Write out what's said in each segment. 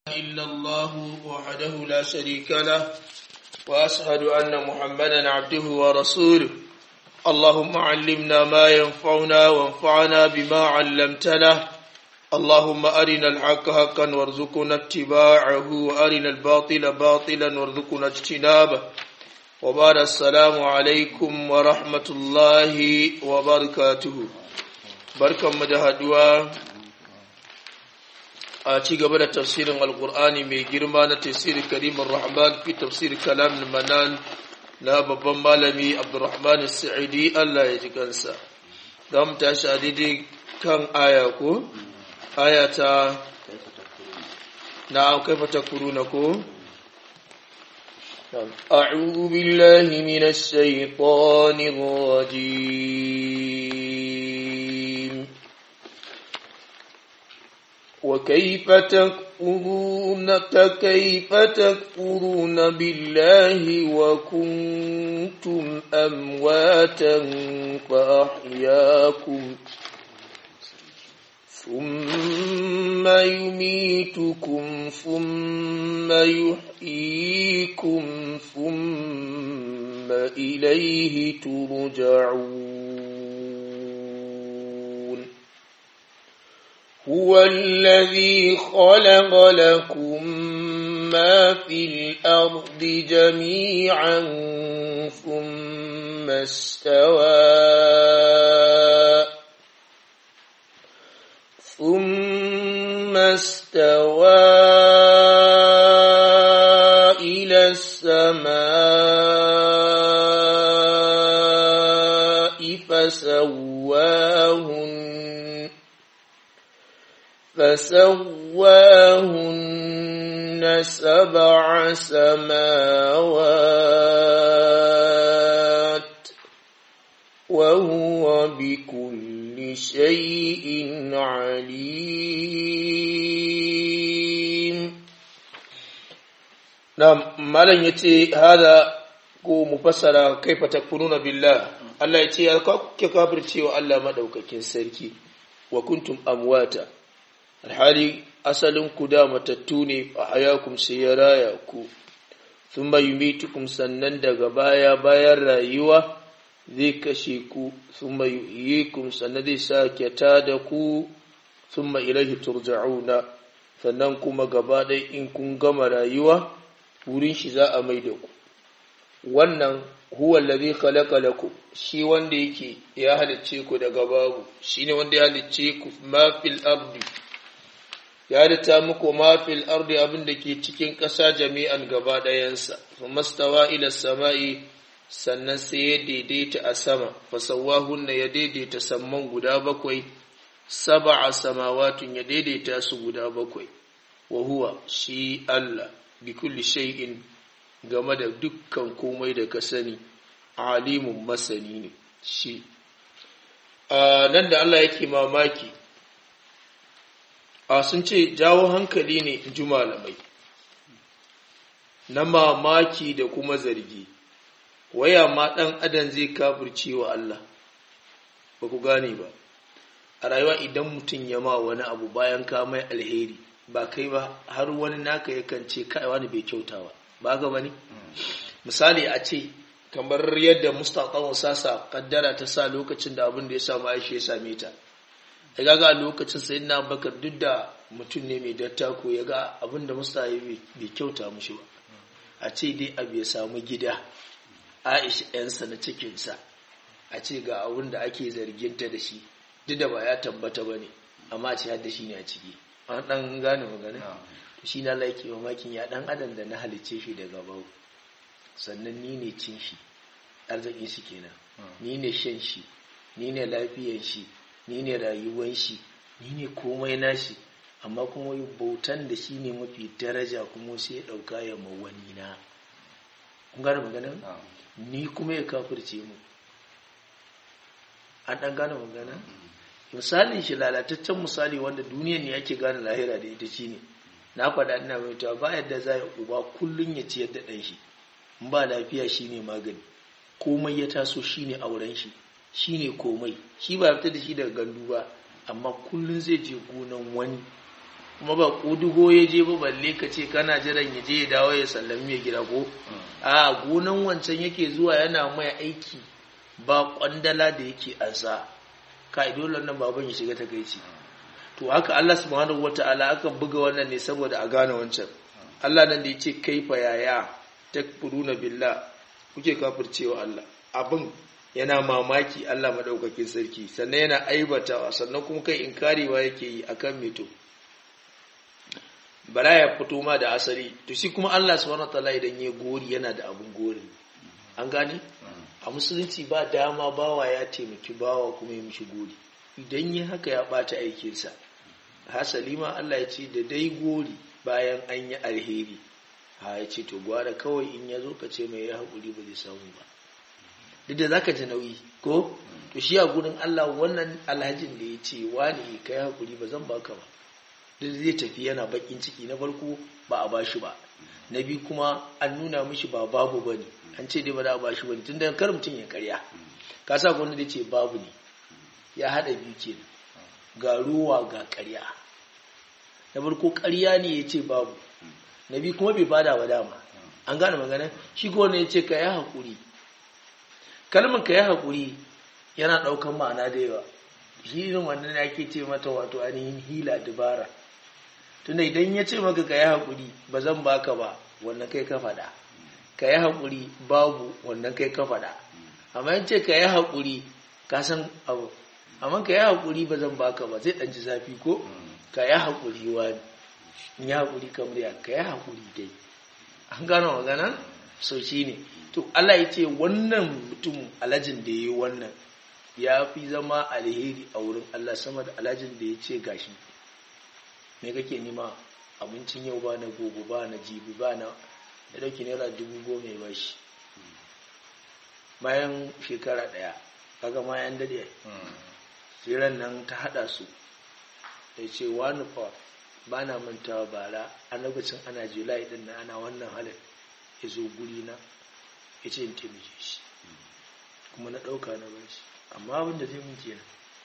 إلا الله وحده لا شريك له وأشهد أن محمدا عبده ورسوله اللهم علمنا ما ينفعنا وانفعنا بما علمتنا اللهم أرنا الحق حقا وارزقنا اتباعه وأرنا الباطل باطلا وارزقنا اجتنابه وبعد السلام عليكم ورحمة الله وبركاته بركة مجهدوا a ci gaba da tafsirin alkur'ani mai girma na tafsirin karimin rahman fi tafsirin kalam manan na babban malami abdurrahman sa'idi allah ya ji kansa za mu tashi a daidai kan aya ko aya ta na kaifa takfuruna ko أعوذ بالله من الشيطان الرجيم وكيف تكفرون كيف تكفرون بالله وكنتم أمواتا فأحياكم ثم يميتكم ثم يحييكم ثم إليه ترجعون هو الذي خلق لكم ما في الأرض جميعا ثم استوى ثم استوى إلى السماء فسواهن فسواهن سبع سماوات وهو بكل شيء عليم نعم مالن yace hada ko mufassara kaifa takfuruna billah Allah yace ya kake kafircewa Allah madaukakin sarki wa kuntum amwata alhali asalin ku da matattu ne a hayakum sai ya raya ku thumma yumitukum sannan daga baya bayan rayuwa zai kashe ku thumma yuhyikum sannan zai sake tada ku thumma ilaihi turja'una sannan kuma gaba ɗaya in kun gama rayuwa wurin shi za a mai da ku wannan huwa allazi khalaqa lakum shi wanda yake ya halicce ku daga babu shine wanda ya halicce ku ma fil ardi ya halitta muku ma fil ardi abin da ke cikin ƙasa jami'an gaba ɗayansa mastawa ila sama'i sannan sai ya daidaita a sama fasawahunna ya daidaita samman guda bakwai sab'a samawatun ya daidaita su guda bakwai wa huwa shi Allah bi kulli shay'in game da dukkan komai da ka sani alimun masani ne shi nan da Allah yake mamaki a sun ce jawo hankali ne in ji malamai na mamaki da kuma zargi waya ma ɗan adam zai kafirce wa Allah ba ku gane ba a rayuwa idan mutum ya ma wani abu bayan ka mai alheri ba kai ba har wani naka yakan ce kai wani bai kyauta ba ba ga bane misali a ce kamar yadda mustaqan sasa kaddara ta sa lokacin da abin da ya samu Aisha ya same ta ya ga a lokacin sayyidina Abubakar duk da mutum ne mai dattako ya ga abin da musta bai kyauta mushi ba a ce dai abu ya samu gida Aisha ‘yansa na cikinsa a ce ga abin da ake zarginta da shi duk da ba ya tabbata ba ne amma ce hadda shi ne a ciki an ɗan gane magana shi na laiki mamakin ya ɗan adam da na halicce shi daga bau sannan ni ne cin shi arzikin shi kenan ni ne shan shi ni ne lafiyan shi ni ne rayuwan shi ni ne komai nashi amma kuma bautan da shi ne mafi daraja kuma sai ya ɗauka ya mawani na kun gane magana ni kuma ya kafirce mu an ɗan gane magana misalin shi lalataccen misali wanda duniya ne ake gane lahira da ita shine na faɗa ina mai ta ba yadda za ya uba kullum ya ciyar da ɗan shi in ba lafiya shine magani komai ya taso shine auren shi shine komai shi ba fita da shi daga gandu ba amma kullum zai je gonan wani kuma ba kudugo ya je ba balle ka ce kana jiran ya je ya dawo ya sallami ya gida ko a gonan wancan yake zuwa yana mai aiki ba kwandala da yake ansa ka dole nan baban ya shiga takaici to haka Allah subhanahu wataala aka buga wannan ne saboda a gane wancan Allah nan da yace kaifa yaya takfuruna billah kuke kafircewa Allah abin yana mamaki Allah madaukakin sarki sannan yana aibatawa sannan kuma kai inkarewa yake yi akan mito bara ya fito ma da asali to shi kuma Allah subhanahu wataala idan ya gori yana da abun gori an gane a musulunci ba dama bawa ya taimaki bawa kuma ya mishi gori idan yi haka ya bata aikinsa hasali ma Allah ya ce da dai gori bayan an yi alheri ha ya ce to gwara kawai in ya zo ka ce mai ya haƙuri ba zai samu ba duk da zaka ji nauyi ko to shi a gurin Allah wannan alhajin da ya ce wani kai haƙuri ba zan baka ba duk zai tafi yana bakin ciki na farko ba a bashi ba na biyu kuma an nuna mishi ba babu ba ne an ce dai ba za a bashi ba ne tun da kar mutum ya karya ka sa gwamnati da ce babu ne ya haɗa biyu ke ga ruwa ga karya na farko karya ne ya ce babu na biyu kuma bai bada ba dama an gane magana shi ko ne ya ce ka yi haƙuri kalmar ka yi haƙuri yana ɗaukan ma'ana da yawa shi irin wannan ake ce mata wato ainihin hila dabara tunda idan ya ce maka ka yi haƙuri ba zan baka ba wannan kai ka faɗa ka yi haƙuri babu wannan kai ka faɗa amma yin ce ka yi haƙuri ka san abu amma ka yi haƙuri ba zan baka ba zai ɗanci zafi ko ka yi haƙuri wani in yi haƙuri kamar ya ka yi haƙuri dai an gano magana so shi ne to Allah ya ce wannan mutum alajin da ya yi wannan ya fi zama alheri a wurin Allah sama da alajin da ya ce gashi me kake nima abincin yau ba na gobe ba na jibi ba na da dauki naira dubu goma ya bashi bayan shekara daya kaga ma yan dade tsiran nan ta hada su da ce wani fa ba na mantawa bara a lokacin ana julai din na ana wannan halin ya zo guri na ya ce in taimake shi kuma na ɗauka na bashi amma abin da zai mun kenan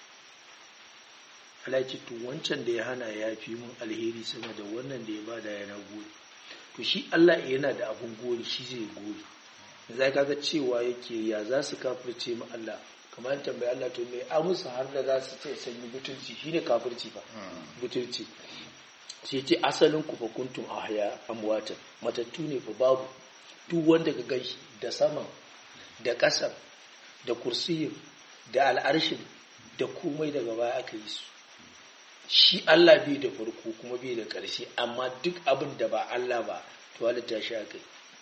alaci to wancan da ya hana ya fi mun alheri sama da wannan da ya bada yana gori to shi Allah yana da abun gori shi zai gori zai kaga cewa yake ya za su kafirce mu Allah kamar tambayi Allah to me amusa har da za su ce sanyi butulci shine kafirci fa butulci sai ce asalin ku fa kuntum ahya amwatan matattu ne fa babu duk wanda ka gashi da sama da ƙasa da kursiyin da al'arshin da komai daga baya aka yi su shi Allah bai da farko kuma bai da ƙarshe amma duk abin da ba Allah ba to halitta shi aka yi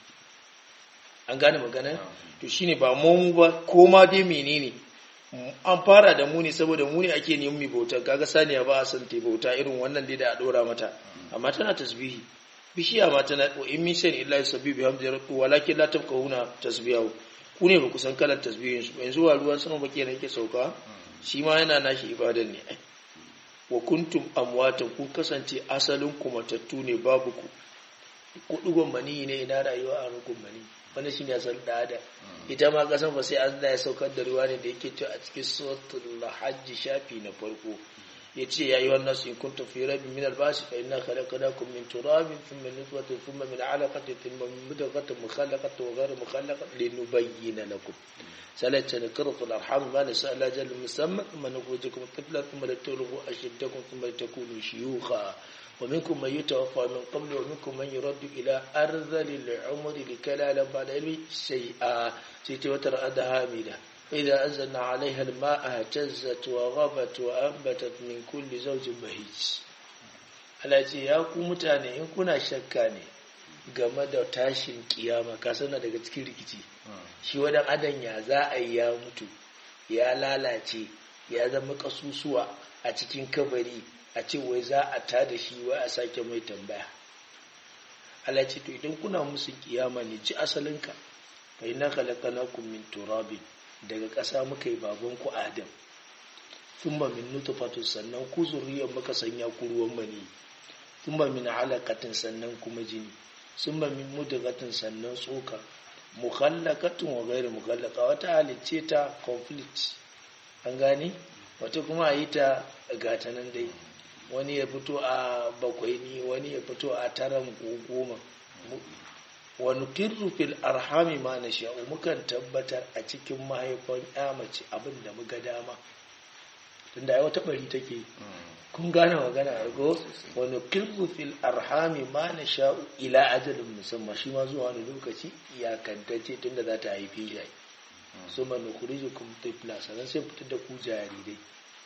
an gane magana to shine ba mu ba ko ma dai menene an fara da mu ne saboda mu ne ake neman mai bauta kaga saniya ba a san ta bauta irin wannan dai da a dora mata amma tana tasbihi bishiya ma tana wa in min shay'in illa yusabbihu bihamdi rabbihi walakin la tafqahuna tasbihahu ku ne ba ku san kalar tasbihin su yanzu wa ruwan sama ba kenan yake sauka shi ma yana nashi ibadan ne wa kuntum amwatan kun kasance asalin ku matattu ne babu ku ku dugon mani ne ina rayuwa a rukun mani wannan shine asal da ada ita ma kasan ba sai Allah ya saukar da ruwa ne da yake cewa a cikin suratul hajj shafi na farko yace ya ayyuhan nasu in kuntum fi raibin min al-ba'si fa inna khalaqnakum min turabin thumma nutfatin thumma min 'alaqatin thumma min mudghatin mukhallaqatin wa ghayri mukhallaqatin linubayyana lakum salata nakratu al-arham ma nasa la jal musamma thumma nukhrijukum tiflan thumma litulghu ashiddakum thumma takunu shuyukha ومنكم من يتوفى من قبل ومنكم من يرد إلى أرذل العمر لكي لا يعلم بعد علمه شيئا سيتي وترى هامدة إذا أنزلنا عليها الماء اهتزت وغبت وأنبتت من كل زوج بهيج alaji ya ku mutane in kuna shakka ne game da tashin kiyama ka sana daga cikin rikici shi wadan adan ya za a yi ya mutu ya lalace ya zama kasusuwa a cikin kabari a ce wai za a ta da shi wai a sake mai tambaya alaji to idan kuna musu kiyama ne ci asalinka fa inna khalaqnakum min turabin daga ƙasa muka yi babanku adam thumma min nutfatin sannan ku zuriyar muka sanya ku ruwan mani thumma min alaqatin sannan kuma jini thumma min mudghatin sannan tsoka mukhallaqatin wa ghairu mukhallaqa wata halicce ta conflict an gane wata kuma a yi ta gata nan dai wani ya fito a bakwai ni wani ya fito a taran goma wani kirru fil arhami ma na sha'u mukan tabbatar a cikin mahaifan ya mace abin da muka dama tunda ai wata bari take kun gane magana a go wani kirru fil arhami ma na sha'u ila ajalin musamman shi ma zuwa wani lokaci iyakantacce tunda za ta haifi shi su ma nukhriju kum tifla sannan sai fitar da ku jarirai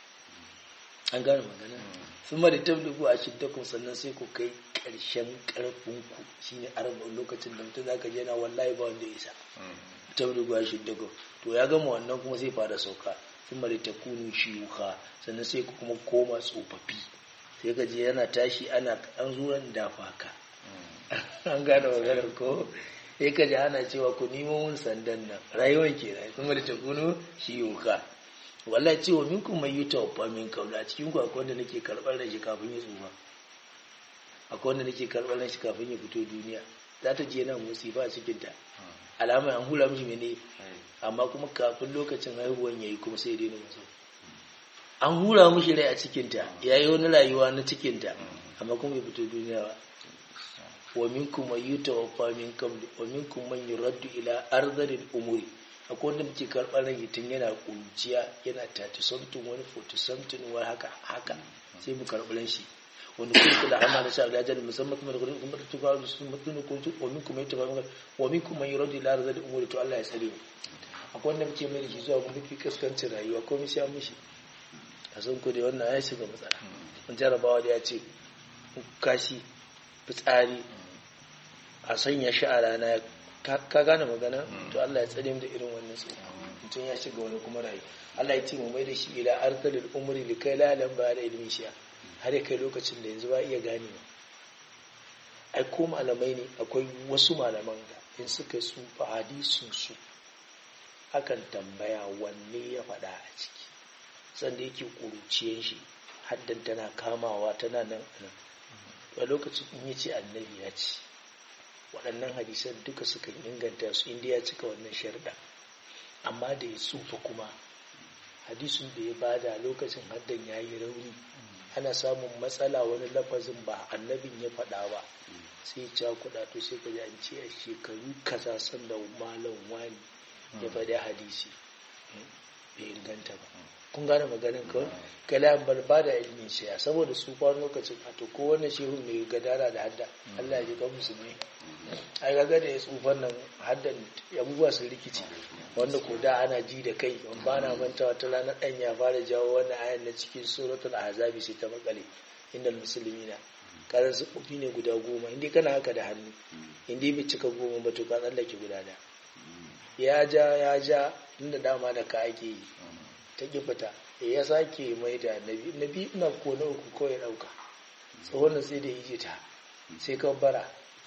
an gane magana sun ma da tablugu a shiddakun sannan sai ku kai ƙarshen ƙarfinku shine arba'in lokacin da mutum zaka je na wallahi ba wanda ya isa tablugu a shiddakun to ya gama wannan kuma sai fara sauka sun ma da takunu shiyuka sannan sai ku kuma koma tsofaffi sai ka je yana tashi ana an zuwan dafa ka an gane maganar ko sai ka ji ana cewa ku nemo mun sandan nan rayuwar ke nan kuma da takunu shiyuka wallahi cewa minkum mai yi tawaffa min kaula a cikin ku akwai wanda nake karɓar da shi kafin ya tsufa akwai wanda nake karɓar da shi kafin ya fito duniya za ta je nan musifa a cikin ta alamar an hula mishi mene amma kuma kafin lokacin haihuwan yayi kuma sai daina masa an hura mishi rai a cikin ta yayi wani rayuwa na cikin ta amma kuma bai fito duniya ba wa minkum man yutawaffa min qabl wa minkum man yuraddu ila ardhil umuri akwai wanda muke karɓar rai tun yana kunciya yana tati something wani forty something wani haka haka sai mu karɓi ran shi wani kun kula amma da sha da musamman kuma da kudin kuma da tufa da sun mutum ko tu wa min kuma yata ba wa min kuma yuradi la razali umuri to Allah ya tsare mu akwai wanda muke mai da shi zuwa mu fi kaskancin rayuwa ko mu sha mishi a san ko dai wannan ya shiga matsala mun jarabawa da ya ce kashi fitsari a sanya shi a rana ka gane magana to Allah ya tsare mu da irin wannan tsofa mutum ya shiga wani kuma rayu Allah ya ce mu mai da shi ila arzalil umri li kai lalan ba da ilmin shi har ya kai lokacin da yanzu ba iya gane ba ai ko malamai ne akwai wasu malaman da in suka tsufa hadisin su akan tambaya wanne ya faɗa a ciki sanda yake ƙuruciyan shi haddan tana kamawa tana nan nan a lokacin in ya ce annabi ya ce waɗannan hadisan duka suka inganta su inda ya cika wannan sharda amma da ya tsufa kuma hadisun da ya bada lokacin haddan ya yi rauni ana samun matsala wani lafazin ba annabin ya faɗa ba sai ca kuɗa to sai ka ji an ce a shekaru kaza sanda malam wani ya faɗi hadisi bai inganta ba kun gane maganin kawai kalam bar ba da ilmin shiya saboda su kwan lokacin a to ko wannan shehun mai gadara da hadda Allah ya ji kan musulmi ai ga da ya tsufan nan haddan abubuwa sun rikici wanda ko da ana ji da kai ban ba na manta wata ranar dan ya fara jawo wannan ayan na cikin suratul ahzabi sai ta makale innal muslimina karan su kofi ne guda goma inda kana haka da hannu inda bai cika goma ba to ka tsallake guda da ya ja ya ja inda dama da ka ake yi ta ƙi fita ya sake mai da nabi nabi ina ko na uku kawai ɗauka tsohon sai da yi ta sai kan bara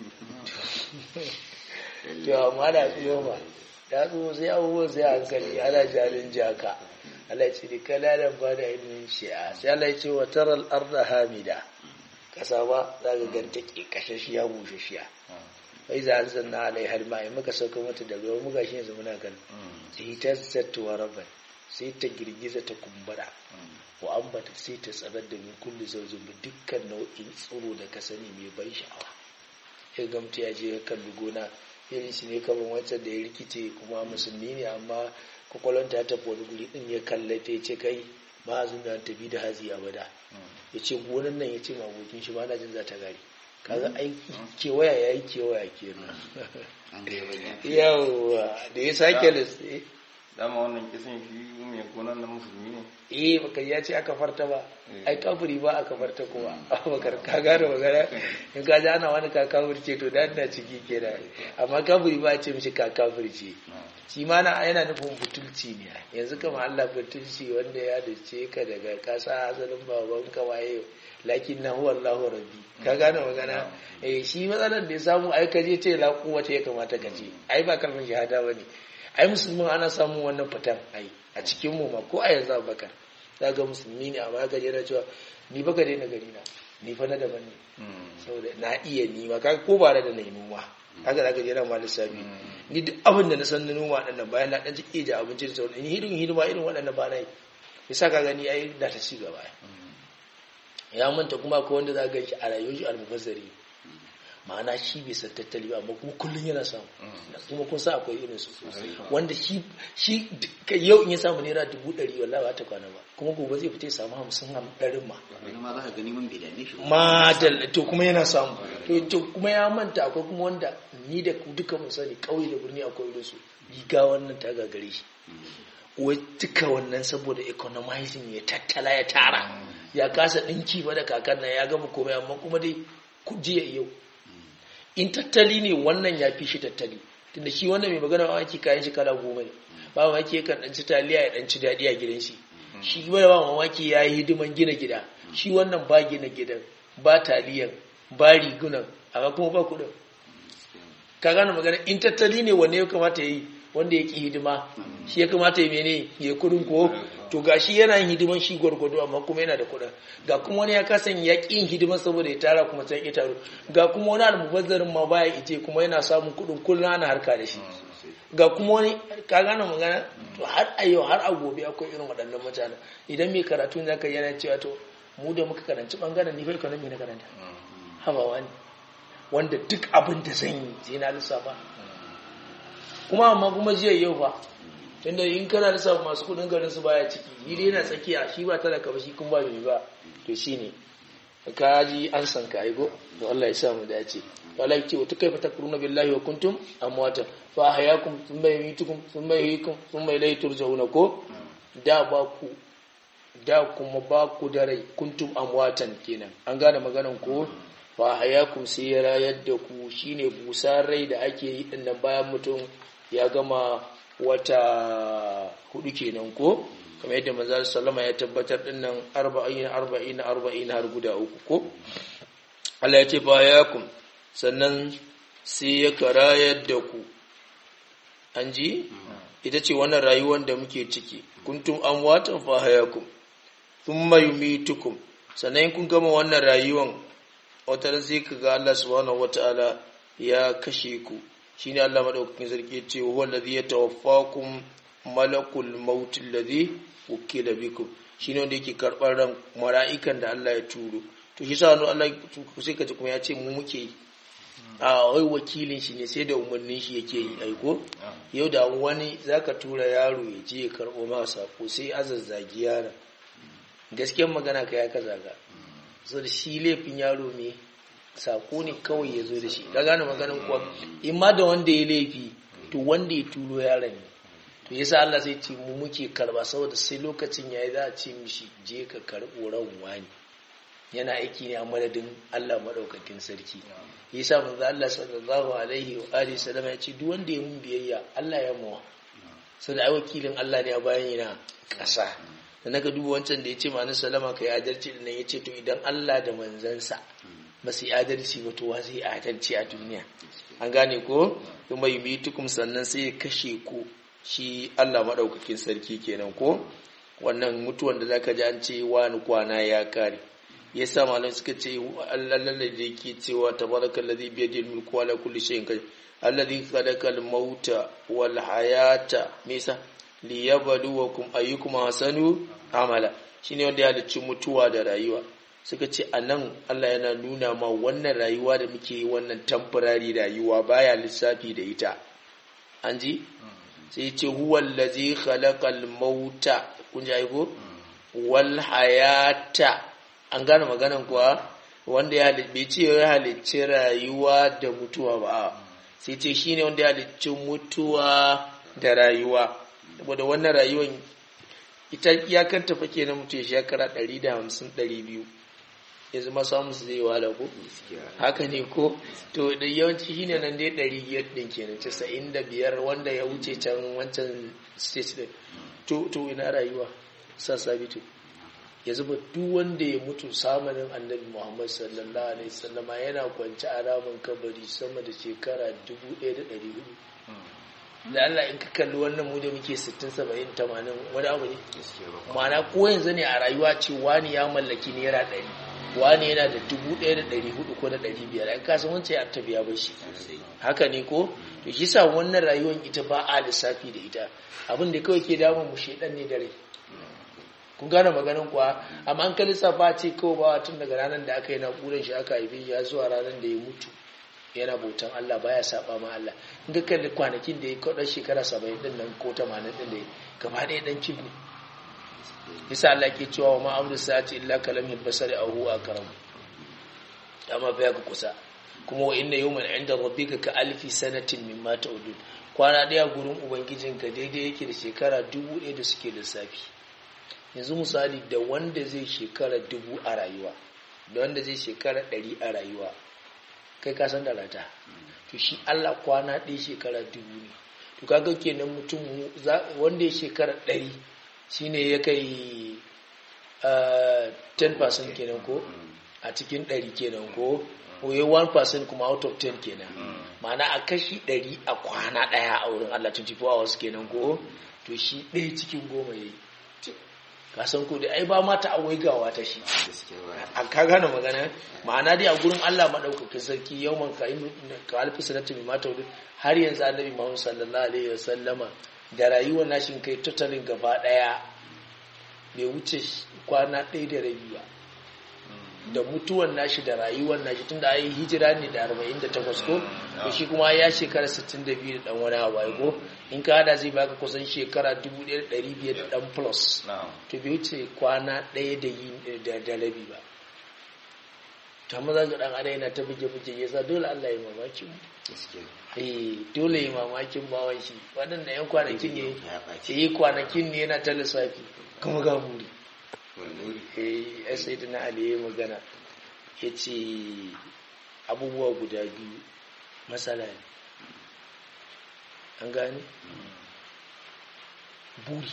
to amma da tsoho ba da tsoho sai abubuwan sai hankali ana jarin jaka Allah ce da kalalan ba da ilimin shi'a sai Allah ce wa taral arda hamida kasa ba za ka ganta ke kashashiya bushashiya wai za a zanna alai har ma muka sauka mata da ruwa muka shi yanzu muna gan sai ta zattuwa rabban sai ta girgiza ta kumbura wa ambata sai ta tsarar da min kulli zaujin bi dukkan nau'in tsiro da ka sani mai ban sha'awa ya gamta ya je ya kalli gona irin shi ne kaman wancan da ya rikice kuma musulmi ne amma kwakwalwanta ta tafi wani guri din ya kalle ta ya ce kai ba zan da tafi da hazi abada ya ce gonan nan ya ce ma abokin shi ba na jin za ta gari kaga aiki kewaya ya yi kewaya kenan yawwa da ya sake lissi dama wannan kisan shi mai gonan na musulmi ne eh baka ya ce aka farta ba ai kafiri ba aka farta kowa abubakar ka gane magana in ka ji ana wani kakafir ce to dan na ciki kenan amma kafiri ba a ce mishi kakafir ce shi ma na yana nufin butulci ne yanzu kama Allah butulci wanda ya dace ka daga kasa asalin baban ka waye lakin na huwa Allahu rabbi ka gane magana eh shi matsalar da ya samu ai ka je ce la kuwata ya kamata ka ce ai ba kalmar shahada bane ai musulmin ana samun wannan fitan ai a cikin mu ma ko a yanzu abubakar za ga musulmi ne amma ka na cewa ni baka daina gari na ni fa na daban ne saboda na iya ni ma ka ko ba da na yi noma haka za ka je na ma lissafi ni duk abin da na san na noma ɗan bayan na ɗan jike ja abinci da sauran ni hidin hidima irin waɗannan ba na yi yasa ka gani ai da ta ci gaba ya manta kuma akwai wanda za ga shi a rayuwar shi almubazzari ma'ana shi bai san tattali ba amma kuma kullum yana samu kuma kun sa akwai irin su wanda shi shi yau in ya samu naira dubu ɗari wallahi ba ta kwana ba kuma gobe zai fita ya samu hamsin ɗarin ma wani ma za ka gani man bai dame shi ba. madal to kuma yana samu to to kuma ya manta akwai kuma wanda ni da ku duka mun sani kauye da birni akwai irin su riga wannan ta gagare shi wai duka wannan saboda economizing ya tattala ya tara ya kasa dinki ba da kakan nan ya gama komai amma kuma dai ku jiya yau in tattali ne wannan ya fi shi tattali tunda shi wannan mai magana mamaki kayan shi kala goma ne ba mamaki yakan dan ci taliya ya dan ci daɗi a gidan shi shi ba ba mamaki ya yi hidiman gina gida shi wannan ba gina gidan ba taliyan ba rigunan amma kuma ba kuɗin ka gane magana in tattali ne wanne ya kamata ya yi wanda ya ki hidima shi ya kamata ya mene ya kudin ko to ga shi yana yin hidiman shi gwargwado amma kuma yana da kudin ga kuma wani ya kasan ya ki yin hidiman saboda ya tara kuma sai ya taro ga kuma wani almubazzarin ma baya ije kuma yana samun kudin kullum ana harka da shi ga kuma wani ka gane magana to har a yau har a gobe akwai irin waɗannan mutanen idan mai karatu ne zaka yana cewa to mu da muka karanci bangaren ni fa economy na karanta habawa ne wanda duk abin da zan yi sai na lissafa kuma amma kuma jiya yau fa tunda in kana lissafa masu kudin garin su baya ciki ni dai yana tsakiya shi ba talaka ba shi kun ba mai ba to shine ka ji an san ka aigo to Allah ya sa mu dace to Allah ya ce wa tukaifa takruna billahi wa kuntum amwata fa ahyakum thumma yumitukum thumma yuhyikum thumma ilayhi turja'una ko da ba ku da kuma ba ku da rai kuntum amwatan kenan an gane maganan ko fa hayakum sai ya rayar da ku shine busar rai da ake yi din nan bayan mutum ya gama wata hudu kenan ko kamar yadda manzo sallama ya tabbatar din nan 40 40 40 har guda uku ko Allah ya ce fa hayakum sannan sai ya karayar da ku an ji ita ce wannan rayuwar da muke ciki kuntum amwatan fa hayakum thumma yumitukum sannan kun gama wannan rayuwar wata sai ka ga Allah subhanahu wataala ya kashe ku shine Allah madaukakin sarki ce huwa allazi yatawaffakum malakul maut allazi wukila bikum shine wanda yake karbar ran mala'ikan da Allah ya turo to shi sa Allah sai ka ji kuma ya ce mu muke yi a wai wakilin shi ne sai da umarnin shi yake yi aiko yau da wani zaka tura yaro ya je ya karbo ma sako sai azazzagi yaron gaskiyar magana ka ya kaza ga so da shi laifin yaro me sako ne kawai ya zo da shi ka gane maganin kuwa in ma da wanda ya laifi to wanda ya turo yaron ne to yasa Allah sai ce mu muke karba saboda sai lokacin yayi za a ce mishi je ka karbo ran wani yana aiki ne a madadin Allah madaukakin sarki yasa manzo Allah sallallahu alaihi wa alihi sallama ya ce duk wanda ya mun biyayya Allah ya mawa saboda ai wakilin Allah ne a bayan yana ƙasa da naka duba wancan da ya ce ma'anin salama ka yi adalci da nan ya ce to idan Allah da manzansa ba su yi adalci ba to wa zai adalci a duniya an gane ko kuma yi mitukum sannan sai ya kashe ku shi Allah maɗaukakin sarki kenan ko wannan mutuwan da zaka ji an ce wani kwana ya kare ya sa malam suka ce Allah da yake cewa tabarakal ladhi bi yadihi mulku wa la kulli shay'in qadir alladhi khalaqa al-mauta wal hayata misa liyabluwakum ayyukum ahsanu amala shine wanda ya halicci mutuwa da rayuwa suka ce anan Allah yana nuna ma wannan rayuwa da muke yi wannan temporary rayuwa baya lissafi da ita an ji sai ce huwa allazi khalaqal mauta kun ji aiko wal hayata an gane maganan kuwa wanda ya halicci ce ya halicci rayuwa da mutuwa ba sai ce shine wanda ya halicci mutuwa da rayuwa saboda wannan rayuwar ita iyakar tafa ke na mutu ya shekara 150-200 ya zama samun su zai wahala ko haka ne ko to da yawanci shi ne nan dai 500 din kenan 95 wanda ya wuce can wancan state din to to ina rayuwa sa sabitu ya zuba duk wanda ya mutu samanin annabi muhammad sallallahu alaihi wasallama yana kwanci a ramin kabari sama da shekara 1400 da Allah in ka kalli wannan mu da muke 60 70 80 wani abu ne ma'ana ko yanzu ne a rayuwa ce wani ya mallaki naira 100 wani yana da 1400 ko da 500 ai ka san wancan ya tabiya ba shi haka ne ko to shi sa wannan rayuwar ita ba a lissafi da ita abin da kawai ke damun mu shedan ne dare kun gane maganin kuwa amma an kalli safa ce kawai ba tun daga ranar da aka yi naƙudan shi aka haife shi ya zuwa ranar da ya mutu yana bautan Allah baya saba ma Allah in ka kalli kwanakin da ya kwaɗar shekara saba'in din nan ko tamanin din da ya gaba ɗaya ɗan cib ne yasa Allah ke cewa wa ma'amru sa'ati illa kalamil basari a huwa karam amma baya ga kusa kuma wa inna yawman inda rabbika ka alfi sanatin mimma ta'udun kwana ɗaya gurin ubangijinka daidai yake da shekara dubu ɗaya da suke lissafi yanzu misali da wanda zai shekara dubu a rayuwa da wanda zai shekara ɗari a rayuwa kai ka san da rata to shi Allah kwana ɗaya shekara dubu ne to kaga kenan mutum wanda ya shekara ɗari shine ya kai 10% kenan ko a cikin ɗari kenan ko oye 1% kuma out of 10 kenan ma'ana a kashi ɗari a kwana ɗaya a wurin Allah 24 hours kenan ko to shi ɗaya cikin goma ya yi kasan ko da ai ba mata a waigawa ta shi a ka gane magana ma'ana dai a gurin Allah madaukakin sarki yawman ka ka alfi sanatu mai mata wurin har yanzu annabi Muhammad sallallahu alaihi wasallama da rayuwar nashin kai totalin gaba daya bai wuce kwana ɗaya da rabi ba da mutuwan nashi da rayuwar nashi tunda ayi hijira ne da 48 ko to shi kuma ya shekara 62 da dan wani hawaye ko in ka hada zai baka kusan shekara 1500 da dan plus to bai wuce kwana ɗaya da yi da da rabi ba to amma zaka dan ada yana ta buge buge yasa dole Allah ya mamaki mu eh dole ya mamakin bawan shi waɗanda yan kwanakin ne yi kwanakin ne yana ta lissafi kuma ga muri ya sai da na ali ya magana ya ce abubuwa guda biyu matsala ne an gani buri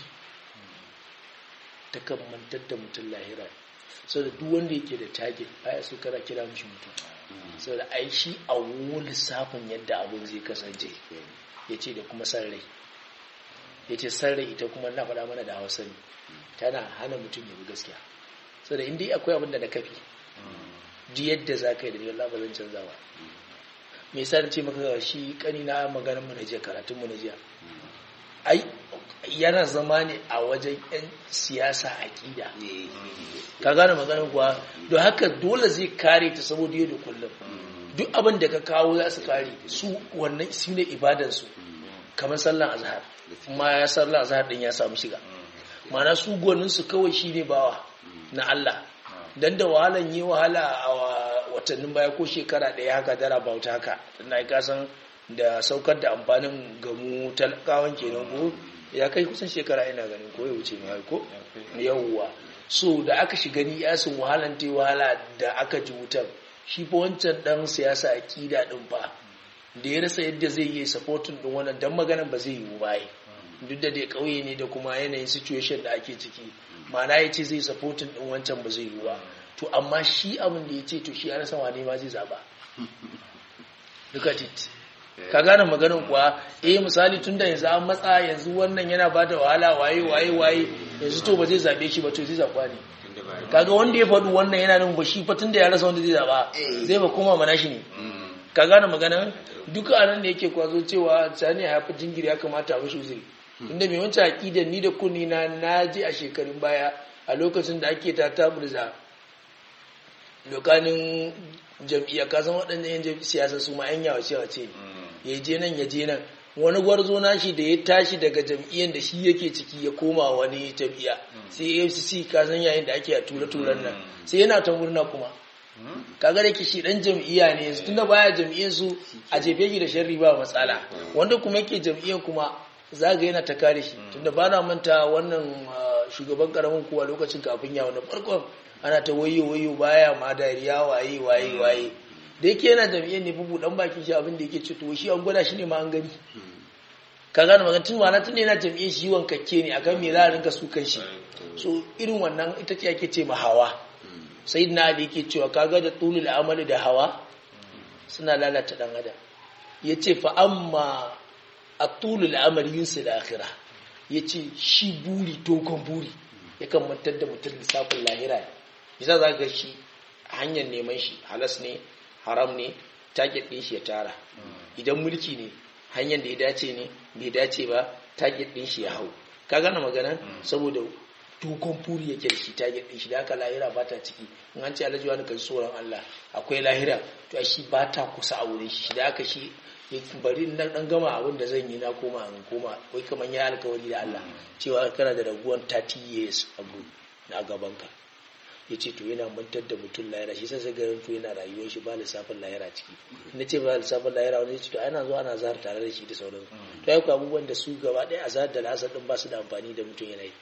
ta kan mantar da mutum lahira sau da duk wanda yake da target baya su kara kira mishi mutum sau da ai shi a wani lissafin yadda abin zai kasance ya ce da kuma san rai ya ce san rai ita kuma na faɗa mana da hausa ne tana hana mutum ya bi gaskiya so da inda akwai abin da na kafi ji yadda za ka yi da ni Allah ba zan canza ba me yasa ce maka shi kani na maganar mu na jiya karatun mu na jiya ai yana zama ne a wajen yan siyasa aqida ka gane maganar kuwa don haka dole zai kare ta saboda yau da kullum duk abin da ka kawo za su kare su wannan su ne ibadansu kamar sallan azhar kuma ya sallan azhar din ya samu shiga mana su gwaninsu kawai shi ne bawa na Allah don da wahalan yi wahala a watannin baya ko shekara ɗaya haka dara bauta haka na yi kasan da saukar da amfanin gamu talakawan kenan ko ya kai kusan shekara ina ganin ko ya wuce mai ko yawwa so da aka shiga ni yasin wahalan ta wahala da aka ji wutar shi fa wancan dan siyasa akida din fa da ya rasa yadda zai yi supporting din wannan dan maganan ba zai yi ba duk da dai kauye ne da kuma yanayin situation da ake ciki ma'ana ya ce zai supportin din wancan ba zai yi ba to amma shi abin da ya ce to shi an san wane ma zai zaba duka tit ka gane maganin kuwa eh misali tun da yanzu an matsa yanzu wannan yana ba da wahala waye waye waye yanzu to ba zai zabe shi ba to zai zaba ne kaga wanda ya faɗu wannan yana nan ba shi fa tun da ya rasa wanda zai zaba zai ba koma mana shi ne ka gane magana duka anan da yake kwazo cewa sani ya fi jingiri ya kamata a mashi uzuri inda mai wancan aƙidar ni da kunni na naji a shekarun baya a lokacin da ake ta taburza lokanin jam'iyya ka san waɗannan yan siyasa su ma yan yawace wace ya je nan ya je nan wani gwarzo nashi da ya tashi daga jam'iyyar da shi yake ciki ya koma wani jam'iyya sai afcc ka san yayin da ake a tura-turan nan sai yana ta murna kuma kaga da shi dan jam'iyya ne yanzu tunda baya jam'iyyar su a jefe shi da sharri ba matsala wanda kuma yake jam'iyyar kuma zaga yana ta kare shi tunda ba na manta wannan shugaban karamin kuwa lokacin kafin ya wani farkon ana ta wayo wayo baya ma dariya waye waye waye da yake yana jam'iyyar ne bubu dan bakin shi abin da yake ce to shi an gwada shi ne ma an gani ka gane magana tun wana tun yana jam'iyyar shi wankakke ne akan me za a rinka su kan shi so irin wannan ita ce ake ce ma hawa sai na ali yake cewa kaga da tulul amali da hawa suna lalata dan adam yace fa amma atulul amali yunsu da akhira yace shi buri dogon buri yakan mantar da mutum lissafin lahira yasa za ga shi hanyar neman shi halas ne haram ne target din shi ya tara idan mulki ne hanyar da ya dace ne bai dace ba target din shi ya hau ka gane magana saboda dogon buri yake da shi ta gyaɗe shi da haka lahira ba ta ciki in an ce alhaji wani kan tsoron Allah akwai lahira to a shi ba ta kusa a wurin shi da haka shi ya bari na dan gama abin da zan yi na koma in koma wai kamar ya alkawari da Allah cewa kana da raguwan 30 years abu na gabanka ya ce to yana mantar da mutum lahira shi sai garin to yana rayuwar shi ba lissafin lahira ciki na ce ba lissafin lahira wani ya ce to ana zuwa ana zahar tare da shi da sauransu to ya abubuwan da su gaba ɗaya a zahar da lasar ɗin ba su da amfani da mutum yana yi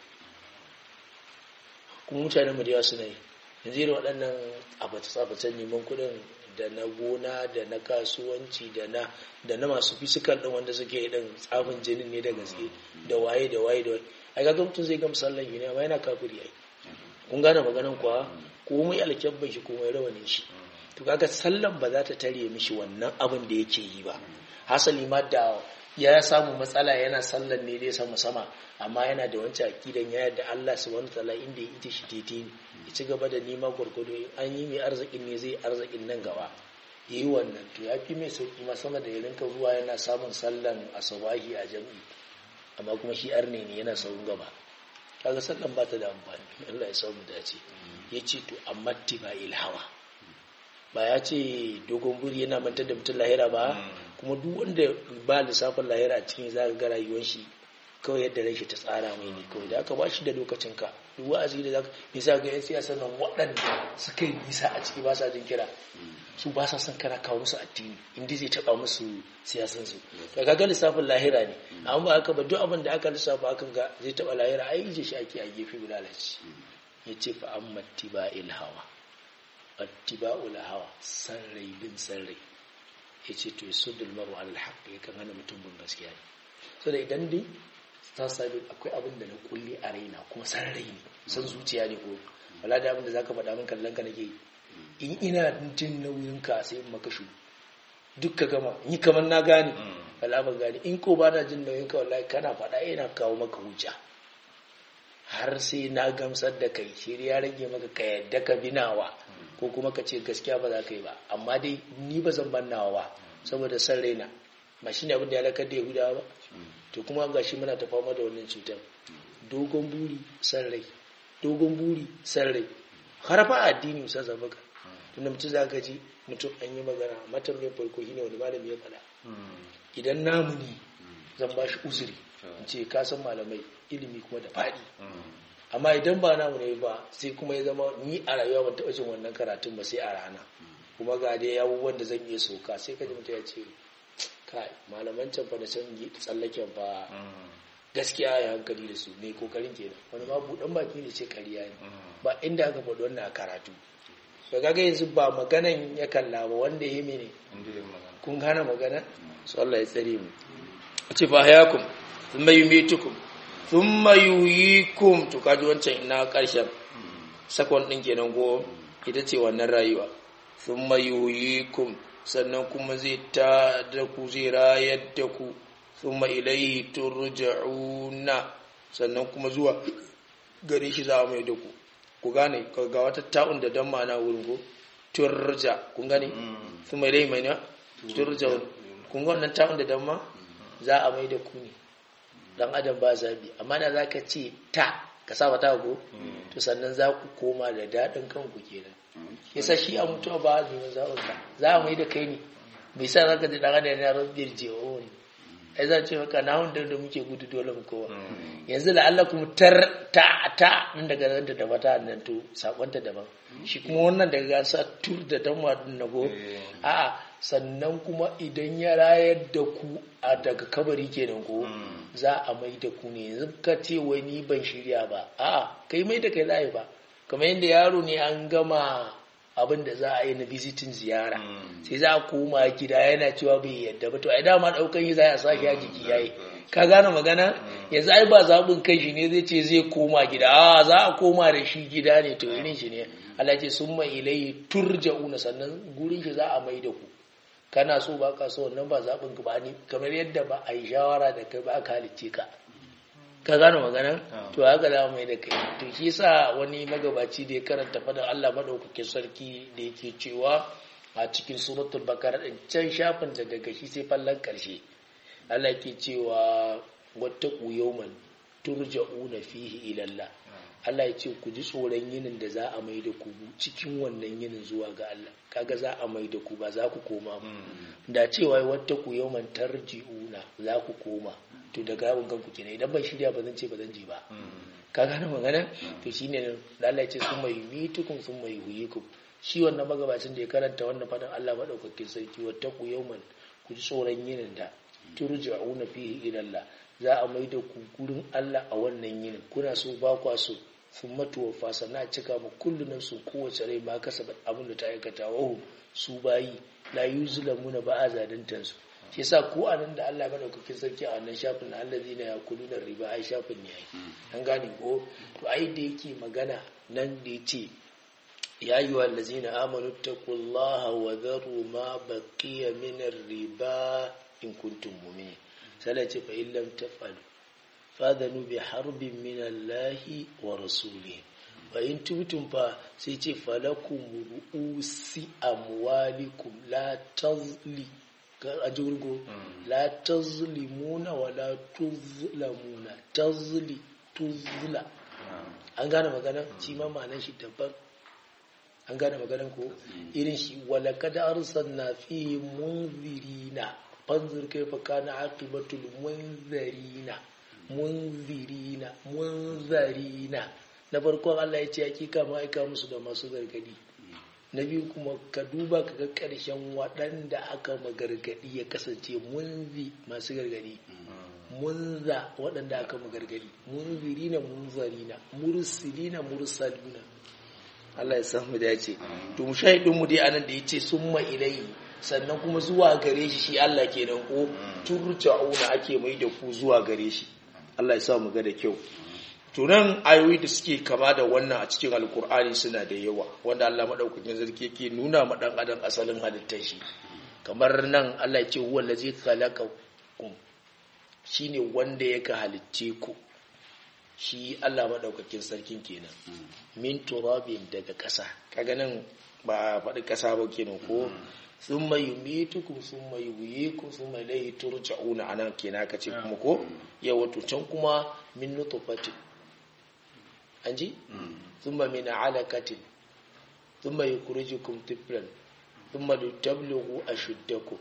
kuma mutanen mu da yawa suna yi yanzu irin waɗannan abace-abacen neman kuɗin da na gona da na kasuwanci da na da na masu fisikal ɗin wanda suke ɗin tsafin jinin ne da gaske da waye da waye da waye a ga mutum zai gama sallan yi ne amma yana kafiri ai kun gane maganan kuwa komai alkyabban shi komai rawanin shi to kaga sallan ba za ta tare mishi wannan abin da yake yi ba hasali ma da ya samu matsala yana sallan ne dai sama sama amma yana da wancan akidan ya yadda Allah subhanahu wataala inda ya ita shi tete ne ya ci gaba da nema gwargwado in an yi mai arzikin ne zai arzikin nan gaba yi wannan to ya fi mai sauki ma sama da ya rinka zuwa yana samun sallan asabahi a jam'i amma kuma shi arne ne yana saurin gaba kaga sallan ba ta da amfani Allah ya samu dace ya ce to amma tiba ilhawa ba ya ce dogon buri yana mantar da mutum lahira ba kuma duk wanda ba lissafin lahira a cikin za ga rayuwar shi kawai yadda rai shi ta tsara mai ne kawai da aka ba shi da lokacin ka duk wa'azi da zaka nisa ga yan siyasa nan waɗanda suka yi nisa a ciki ba sa jin kira su ba sa son kana kawo musu addini inda zai taɓa musu siyasan su to kaga lissafin lahira ne amma ba haka ba duk abin da aka lissafa akan ga zai taɓa lahira ai ije shi ake a gefe bulalaci ya ce fa amma tiba ilhawa attiba'ul hawa san rai bin san rai ya ce to yasuddul maru alal haqq ya kan hana mutum bin gaskiya ne so da idan dai ta sabi akwai abin da na kulle a raina kuma san rai ne san zuciya ne ko wala da abin da zaka faɗa min kallon ka nake in ina jin nauyin ka sai in maka shu duk ka gama ni kamar na gane wala ban gane in ko ba na jin nauyin ka wallahi kana faɗa yana kawo maka hujja har sai na gamsar da kai shi ya rage maka ka yadda ka binawa ko kuma ka ce gaskiya ba za ka yi ba amma dai ni ba zan ban nawa ba saboda san raina ba shine abin da ya lakar da yahudawa ba to kuma ga shi muna ta fama da wannan cutar dogon buri san rai dogon buri san rai har fa addini musa zabaka tunda mutum za ka ji mutum an yi magana matan mai farko shine wani malami ya faɗa idan namu ne zan ba shi uzuri in ce ka san malamai ilimi kuma da faɗi amma idan ba namu ne ba sai kuma ya zama ni a rayuwa ban taɓa jin wannan karatun ba sai a rana kuma ga dai abubuwan da zan iya sauka sai ka ji mutum ya ce kai malaman can fa da can tsallaken fa gaskiya ya hankali da su mai kokarin kenan wani ma buɗan baki ne ce kariya ne ba inda aka faɗi wannan a karatu ba ga yanzu ba maganan ya kalla ba wanda ya mene kun gane magana su Allah ya tsare mu a ce fa hayakum thumma yumitukum thumma yuhyikum to kaji wancan ina karshen sakon din kenan go ita ce wannan rayuwa thumma yuhyikum sannan kuma zai ta da ku zai rayar da ku thumma ilayhi turja'una sannan kuma zuwa gare shi za a mai da ku ku gane ga wata ta'un da dan ma'ana wurin ko turja kun gane thumma ilayhi mai na turja'un kun ga wannan ta'un da dan ma za a mai da ku ne dan adam ba zabi amma da zaka ce ta ka saba ta ko to sannan za ku koma da dadin kanku kenan yasa shi a mutuwa ba a neman zaɓin ka za a mai da kai ne bai sa zaka ji dan adam ya rabbir jewa ne ai za ce maka na wanda da muke gudu dole mu kowa yanzu da Allah kuma tar ta ta nan daga nan da daba ta nan to sakonta daban shi kuma wannan daga gasa tur da danwa din na go a'a sannan kuma idan ya rayar da ku a daga kabari kenan ko za a mai da ku ne yanzu ka ce wai ni ban shirya ba a'a kai mai da kai za ba kamar yadda yaro ne an gama abin da za a yi na visitin ziyara sai za a koma gida yana cewa bai yadda ba to ai dama daukan yi za a sa a jiki yayi ka gane magana yanzu ai ba zaɓin kai shi ne zai ce zai koma gida a za a koma da shi gida ne to irin shi ne Allah ce sun mai ilai turja'una sannan gurin shi za a mai da ku kana so ba ka so wannan ba zaɓin ka ba ni kamar yadda ba a yi shawara da kai ba aka halicce ka ka gane magana to haka za mai da kai to shi sa wani magabaci da ya karanta fadan Allah madaukakin sarki da yake cewa a cikin suratul bakara din can shafin da daga shi sai fallan karshe Allah ke cewa wattaqu yawman turja'una fihi ila Allah Allah ya ce ku ji tsoron yinin da za a mai da ku cikin wannan yinin zuwa ga Allah kaga za a mai da ku ba za ku koma ba da cewa wata ku yawman tarji'una za ku koma to daga yawon kanku kenan idan ban shirya ba zan ce ba zan je ba ka gane magana to shine da Allah ya ce sun mai mitukum sun mai huyikum shi wannan magabacin da ya karanta wannan fadan Allah madaukakin sarki wata ku yawman ku ji tsoron yinin da turja'una fihi ila Allah za a mai da ku gurin Allah a wannan yinin kuna so ba kwa so sun matuwa fasa na cika ma kullunan su kowace rai ba kasa abin da ta aikata wahu su bayi la yuzlamuna ba a zaluntan su shi yasa ko a nan da Allah madaukakin sarki a wannan shafin allazina yakuluna riba ai shafin ne ai an gane ko to ai da yake magana nan da yace ya ayyuha allazina amanu taqullaha wa dharu ma baqiya min riba in kuntum mu'minin sai ce fa illam taf'alu fadhanu bi harbin min Allahi wa rasulihi fa in tubtum fa sai ce falakum ru'usi amwalikum la tazli a jirgo la tazlimuna wa la tuzlamuna tazli tuzla an gane magana shi ma ma'anar shi daban an gane maganan ko irin shi wala kada arsalna fihi munzirina fanzur kaifa kana aqibatul munzirina munzirina munzirina na farkon Allah ya ce hakika ma aika musu da masu gargadi na biyu kuma ka duba ka ga karshen waɗanda aka magargadi ya kasance munzi masu gargadi munza waɗanda aka magargadi munzirina munzarina mursilina mursaluna Allah ya samu dace to mushahidin mu dai anan da yace summa ilai sannan kuma zuwa gare shi shi Allah kenan ko turja'una ake mai da ku zuwa gare shi Allah ya sa mu ga da kyau to nan ayoyi da suke kama da wannan a cikin alkur'ani suna da yawa wanda Allah madaukakin sarki yake nuna ma dan adam asalin halittar shi kamar nan Allah ya ce huwa allazi khalaqakum shine wanda yake halicce ku shi Allah maɗaukakin sarkin kenan min turabin daga ƙasa kaga nan ba faɗi ƙasa ba kenan ko sun mai yumitukum sun mai yuyikum sun mai laihi turja'una anan kenan ka ce kuma ko yawa to can kuma min nutfatin an ji sun ma min alakatin sun mai yukhrijukum tiflan sun ma tablughu ashuddakum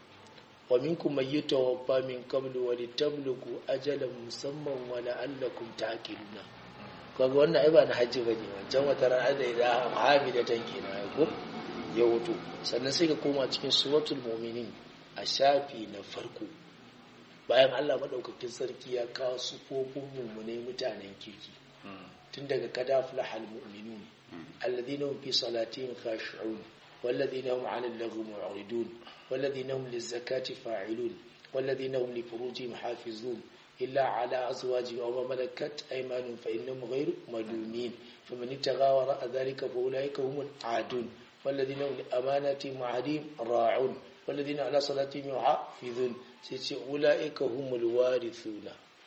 wa minkum man yatawaffa min qablu wa litablugu ajalan musamman wa la'allakum ta'qiluna kaga wannan ai ba na haji bane wancan wata ran da ida hamida tanki na ko ya wuto sannan sai ka koma cikin suratul mu'minin a shafi na farko bayan Allah madaukakin sarki ya kawo sufofin mu'minai mutanen kirki tun daga kadaflahal mu'minun alladhina hum fi salatihim khashi'un والذين هم عن اللغو معرضون والذين هم للزكاة فاعلون والذين هم لفروجهم حافظون إلا على أزواجهم أو ما ملكت أيمانهم فإنهم غير ملومين فمن ابتغى وراء ذلك فأولئك هم العادون والذين هم لأماناتهم وعهدهم راعون والذين على صلاتهم يحافظون أولئك هم الوارثون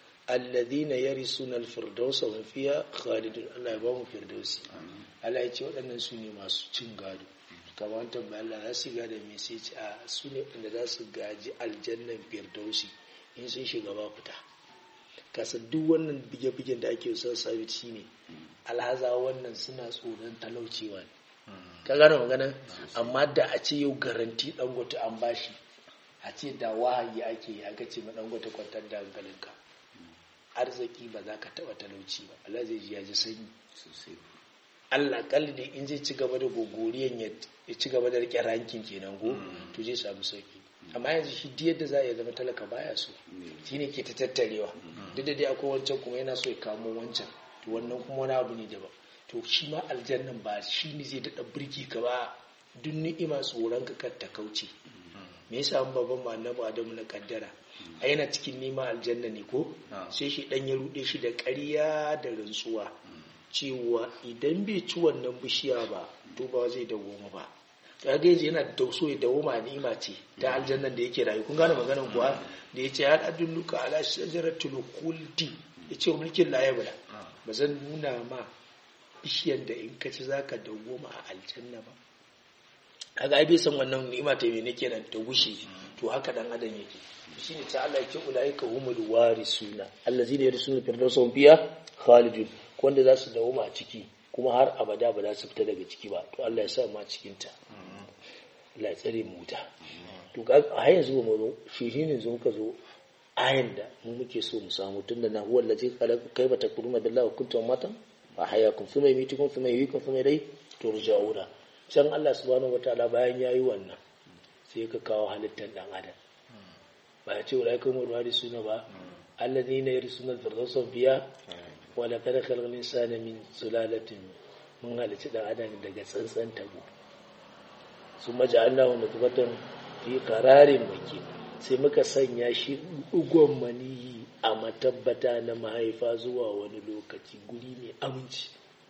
الذين يرثون الفردوس وهم فيها خالدون الله يبارك فردوسي الله يتي waɗannan su ne masu cin gado kamar tambaya Allah za su gada mai sai ce a su ne wanda za su gaji aljannan firdausi in sun shiga ba fita kasa duk wannan bige-bigen da ake son sabi shi ne alhaza wannan suna tsoron talaucewa ne ka gane magana amma da a ce yau garanti dangote an bashi a ce da wahayi ake yi aka ce ma dangote kwantar da hankalinka arziki ba za ka taba talauci ba Allah zai ji ya ji sanyi sosai Allah kalli da in zai ci gaba da gogoriyan ya ci gaba da rike rankin kenan go to zai samu sauki amma yanzu shi duk yadda za a zama talaka baya so shine ke ta tattarewa duk da dai akwai wancan kuma yana so ya kamo wancan to wannan kuma wani abu ne daban to shi ma aljannan ba shi ne zai daɗa birki ka ba duk ni'ima tsoron ka kar ta kauce me yasa an babban ma annabi adamu na kaddara a yana cikin nima aljanna ne ko sai shi dan ya rude shi da ƙarya da rantsuwa cewa idan bai ci wannan bishiya ba to ba zai dawoma ba kaga yanzu yana da so ya dawoma ni'ima ce ta aljannan da yake rayu kun gane maganar kuwa da yace ya adulluka ala shajaratul khuldi yace mulkin la yabla ba zan nuna ma bishiyar da in ka ci zaka dawoma a aljanna ba kaga ai bai san wannan ni'ima ta mene kenan ta gushe to haka dan adam yake shine ta Allah yake ulaika humul warisuna allazina yarsuna firdausun fiya khalidun wanda za su dawoma a ciki kuma har abada ba za su fita daga ciki ba to Allah ya sa ma cikin ta Allah ya tsare mu wuta to ga a yanzu ba mu zo shi shine zo muka zo ayan da mu muke so mu samu tunda na huwa allazi khalaqa kayfa takuruna billahi wa kuntum matan fa hayakum thumma yumitukum thumma yuhyikum thumma ilayhi turja'una can Allah subhanahu wataala bayan yayi wannan sai ka kawo halittar dan adam ba ya ce wala kuma ruwari suna ba alladhina yarsuna firdausa biya wa laqad khalaqna insana min sulalatin mun halitta dan adam daga tsantsan tabo summa ja'alnahu nutfatan fi qararin makin sai muka sanya shi ugon maniyi a matabbata na mahaifa zuwa wani lokaci guri mai aminci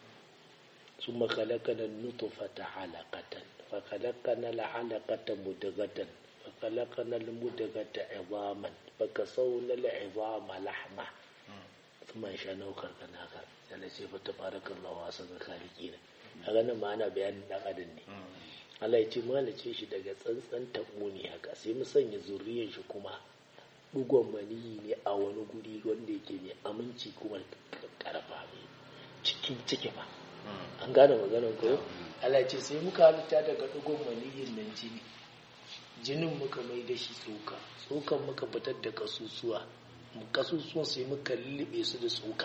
sun makalakana nutufata halakatan fakalakana la'alakatan mudagatan fakalakana mudagata izaman baka sauna la'izama lahma kuma sha naukar kanakar yana ce fata farakan lawa sanar kaliki ne a ganin ma'ana bayanin dan adam ne Allah ya ce malace shi daga tsantsan tabo ne haka sai mu sanya zuriyar shi kuma dugon maniyi ne a wani guri wanda yake mai aminci kuma karfa mai cikin ciki ba an gane maganar ko Allah ya ce sai muka halitta daga dugon maniyin nan jini jinin muka mai da shi tsoka tsokan muka fitar da kasusuwa kasusuwan sai muka lullube su da tsoka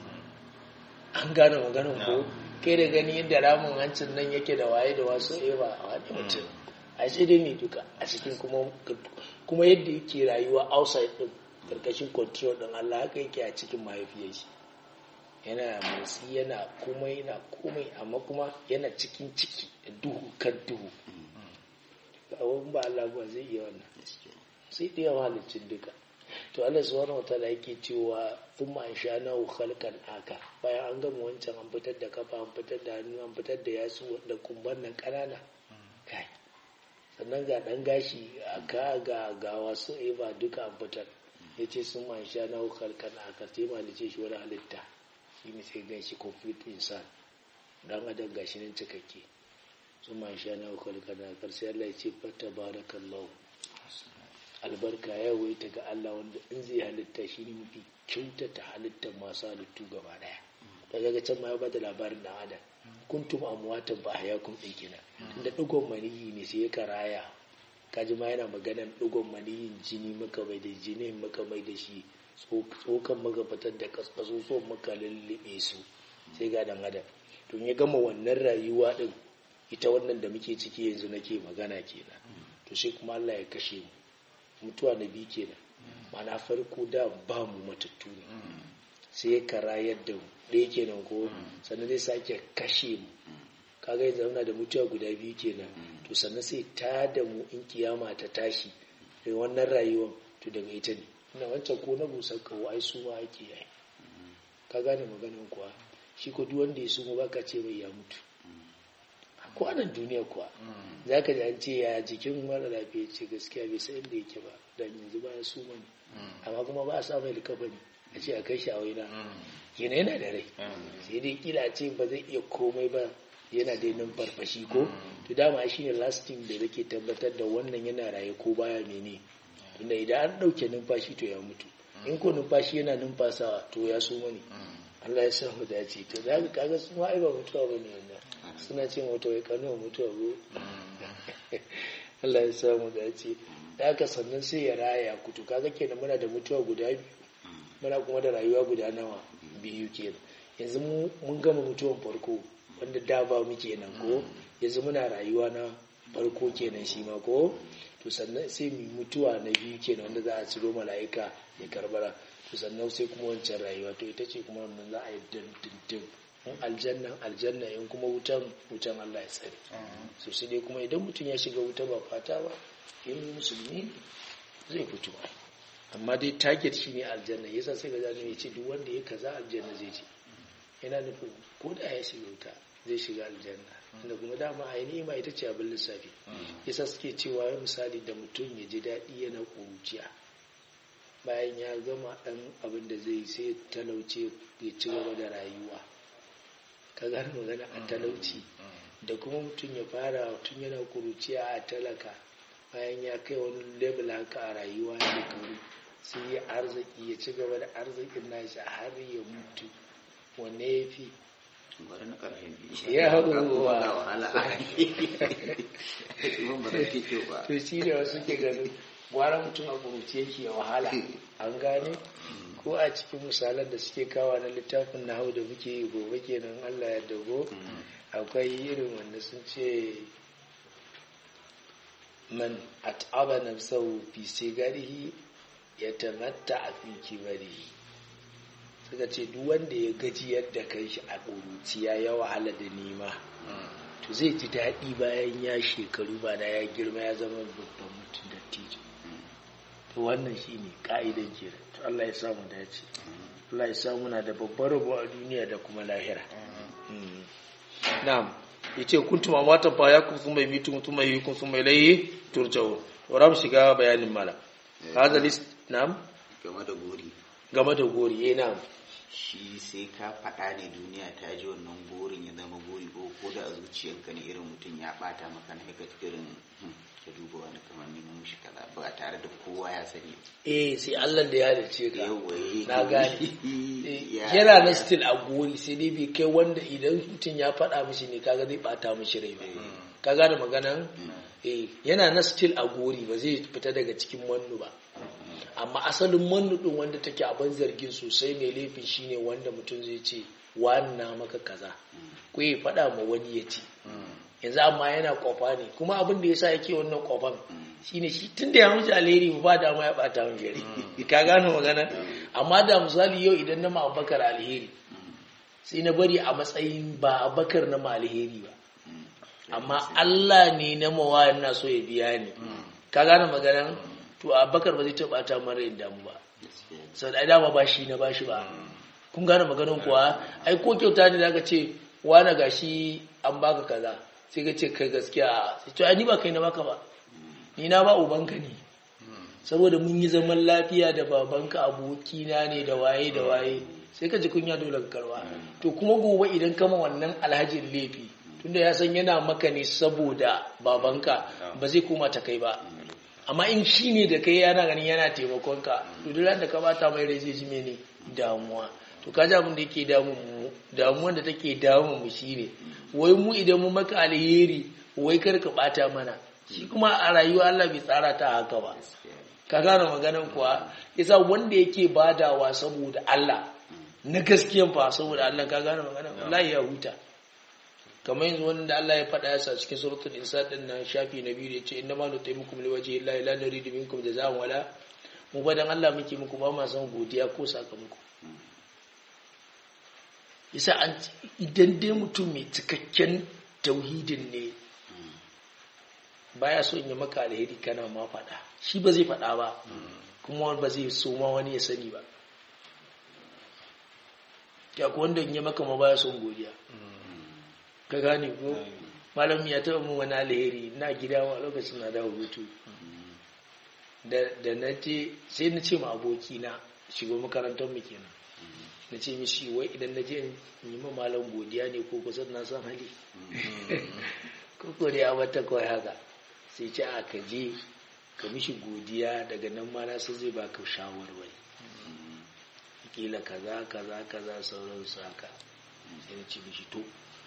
an gane maganar ko kai da gani yadda ramin hancin nan yake da waye da wasu ewa a wani mutum a sai dai mai duka a cikin kuma kuma yadda yake rayuwa outside din karkashin control din Allah haka yake a cikin mahaifiyar shi yana motsi yana komai yana komai amma kuma yana cikin ciki da duhu kan duhu abin ba Allah ba zai iya wannan sai da yawa halicin duka to Allah subhanahu wataala yake cewa thumma ansha'nahu khalqan aka bayan an gama wancan an fitar da kafa an fitar da hannu an fitar da yatsu da kumban nan kanana kai sannan ga dan gashi aka ga ga wasu eba duka an fitar yace sun ma ansha'nahu khalqan aka sai malice shi wani halitta shi ne sai gashi complete insan dan adam gashi nan cikakke sun ma ansha'nahu khalqan aka sai Allah ya ce fatabarakallahu albarka ya waita ga Allah wanda in zai halitta shi ne mafi kyautata halittar masu halittu gaba daya da daga can ma ya bada labarin da adam kuntum amwatan ba hayakum din kina tunda digon maniyi ne sai ya karaya kaji ma yana maganan digon maniyin jini maka mai da jini maka mai da shi tsokan maka fitar da kasusuwan maka lullube su sai ga dan adam to ya gama wannan rayuwa din ita wannan da muke ciki yanzu nake magana kenan to sai kuma Allah ya kashe mu mutuwa na biyu kenan mana farko da ba mu matattu ne sai ya kara yadda mu ɗaya kenan ko sannan zai sake kashe mu kaga yanzu zauna da mutuwa guda biyu kenan to sannan sai ta da mu in kiyama ta tashi da wannan rayuwar to daga ita ne ina wancan ko na busar kawo ai su ma ake yi ka gane maganin kuwa shi ko duk wanda ya sumo baka ce bai ya mutu ko anan duniya kuwa za ka ji an ce ya jikin mara lafiya ce gaskiya bai san inda yake ba dan yanzu ba su mani amma kuma ba a sa mai likafa ne a ce a kai shi a waina yana yana da rai sai dai kila ce ba zai iya komai ba yana da nan farfashi ko to dama shi ne lasting da nake tabbatar da wannan yana raye ko baya mene tunda idan an ɗauke numfashi to ya mutu in ko numfashi yana numfasawa to ya so mani Allah ya sa mu dace to za ka kaga su ma ai ba mutuwa bane wannan suna ce mutu wai kano mutuwa ko Allah ya sa mu dace da haka sannan sai ya raya kutu kaga kenan muna da mutuwa guda biyu muna kuma da rayuwa guda nawa biyu kenan yanzu mun gama mutuwan farko wanda da ba mu kenan ko yanzu muna rayuwa na farko kenan shi ma ko to sannan sai mu mutuwa na biyu kenan wanda za a ciro mala'ika ya karbara to sannan sai kuma wancan rayuwa to ita ce kuma wannan za a yi dindindin in aljannan aljanna in kuma wutan wutan Allah ya tsare so sai dai kuma idan mutum ya shiga wuta ba fata ba in musulmi zai fito amma dai target shine aljanna yasa sai ga zani ya ce duk wanda ya kaza aljanna zai ce yana nufin ko da ya shiga wuta zai shiga aljanna inda kuma dama a ni'ima ita ce abin lissafi yasa suke cewa ya misali da mutum ya ji daɗi yana ƙuruciya bayan ya gama ɗan abin da zai sai talauce ya ci gaba da rayuwa ka gane magana a talauci da kuma mutum ya fara tun yana ƙuruciya a talaka bayan ya kai wani level haka a rayuwa shekaru sai ya arziki ya ci gaba da arzikin nashi har ya mutu wanne ya fi gwada na ƙarshen biyu Ya hau Ga kuma ruwa. ga wahala a Kuma ba zai fi kyau ba to shi ne wasu ke ganin gwara mutum a kuruci yake ya wahala an gane ko a cikin misalan da suke kawa na littafin na hau da muke yi gobe kenan allah ya dago akwai irin wanda sun ce man at'aba nafsahu fi sigarihi ya tamatta a fi kibarihi suka ce duk wanda ya gaji yadda kai shi a ƙuruciya ya wahala da nema to zai ji daɗi bayan ya shekaru ba da ya girma ya zama babban mutum da tijo to wannan shi ne ƙa'idan kenan to Allah ya samu dace Allah ya samu na da babbar rabo a duniya da kuma lahira Mm. na'am yace kuntum amwatan fa yakum thumma yumitum thumma yuhyikum thumma ilayhi turja'un to ram shiga bayanin mala hadha list na'am game da gori game da gori eh na'am shi sai ka faɗa ne duniya ta ji wannan gorin ya zama gori ko ko da a zuciyarka ne irin mutum ya ɓata maka na ka irin hmm, ka duba wani kamar neman mushi kaza ba tare da kowa ya sani eh sai Allah da ya halice ka Yawwa, eh. na gane Ya- yana na still a gori sai dai bai kai wanda idan mutum ya faɗa mishi ne kaga zai bata mishi rai ba ka gane maganan eh yana na still a gori ba zai fita daga cikin mannu ba amma asalin mannu din wanda take abin zargin sosai mai laifin shine wanda mutum zai ce wani na maka kaza ko ya faɗa ma wani ya ce yanzu amma yana kofa ne kuma abin da yasa yake wannan kofan shine shi tun da ya wuce alheri ba da ma ya bata min gari ka gane magana amma da misali yau idan na ma abakar alheri sai na bari a matsayin ba abakar na ma alheri ba amma Allah ne na mawa na so ya biya ni ka gane magana to abakar ba zai taɓa ta mara yin damu ba sau da dama ba shi na ba shi ba kun gane maganin kuwa ai ko kyauta ne da aka ce wane gashi an baka kaza sai ka ce kai gaskiya sai ce ai ni ba kai na baka ba ni na ba ubanka ne saboda mun yi zaman lafiya da babanka abokina ne da waye da waye sai ka ji kunya dole ka karba to kuma gobe idan kama wannan alhajin laifi tunda ya san yana maka ne saboda babanka ba zai koma ta kai ba amma in shi ne da kai yana ganin yana taimakonka to duk ran da ka bata mai rai zai ji mene damuwa to ka ji abin da yake damun mu damuwan da take damun mu shine wai mu idan mu maka alheri wai kar ka bata mana shi kuma a rayuwa Allah bai tsara ta haka ba ka gane maganan kuwa yasa wanda yake badawa saboda Allah na gaskiyan fa saboda Allah ka gane maganan wallahi ya huta kamar yanzu wanda Allah ya faɗa yasa cikin suratul insan din nan shafi na biyu da yace inna ma nutaimukum liwajhi llahi la nuridu minkum jazaa'an wala mu ba dan Allah muke muku ba ma san godiya ko sakamako yasa an idan dai mutum mai cikakken tauhidin ne baya so in yi maka alheri kana ma faɗa shi ba zai faɗa ba kuma ba zai so ma wani ya sani ba ya ku wanda in yi maka ma baya son godiya ka gane ko malam ya taɓa min wani alheri na gida wa lokacin na dawo hutu da na je sai na ce ma abokina shigo makarantar mu kenan na ce mishi wai idan na je in yi ma malam godiya ne ko kusa na san hali ko ko dai a wata kawai haka sai ce a ka je ka mishi godiya daga nan ma na san zai baka shawarwari kila kaza kaza kaza sauransu haka sai na ce mishi to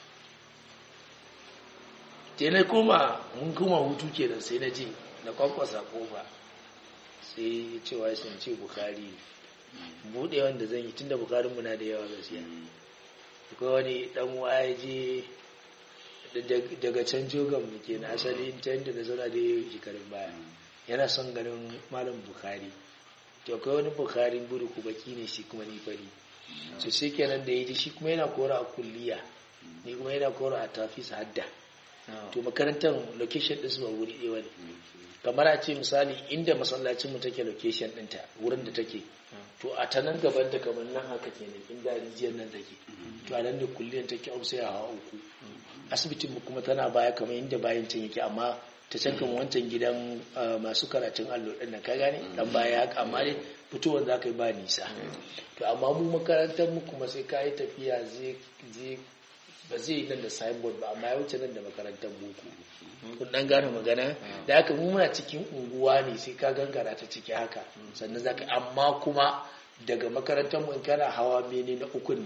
sai na koma mun koma hutu kenan sai na je na kwakwasa kofa sai ya ce wa sun ce bukari buɗe wanda zan yi tunda bukarin muna da yawa gaskiya akwai wani dan ya je daga can jogan mu ke na asali ta yadda na zauna da yau shekarun baya yana son ganin malam bukari to akwai wani bukarin buru ku baki ne shi kuma ni fari to sai kenan da ya ji shi kuma yana kora a kulliya ni kuma yana kora a tafis hadda to makarantar location din su ba wuri ɗaya ne kamar a ce misali inda masallacin mu take location ɗinta wurin da take to a ta nan gaban da kamar nan haka kenan inda rijiyar nan take to a nan da kulliyar take au sai a hawa uku asibitin mu kuma tana baya kamar inda bayan can yake amma ta can kamar wancan gidan masu karatun allo ɗin nan ka gane dan baya haka amma dai fitowar za ka yi ba nisa to amma mu makarantar mu kuma sai ka yi tafiya zai ba zai yi nan da signboard ba amma ya wuce nan da makarantar boko kun dan gane magana da haka mu muna cikin unguwa ne sai ka gangara ta ciki haka sannan zaka amma kuma daga makarantar mu in kana hawa mene na uku ne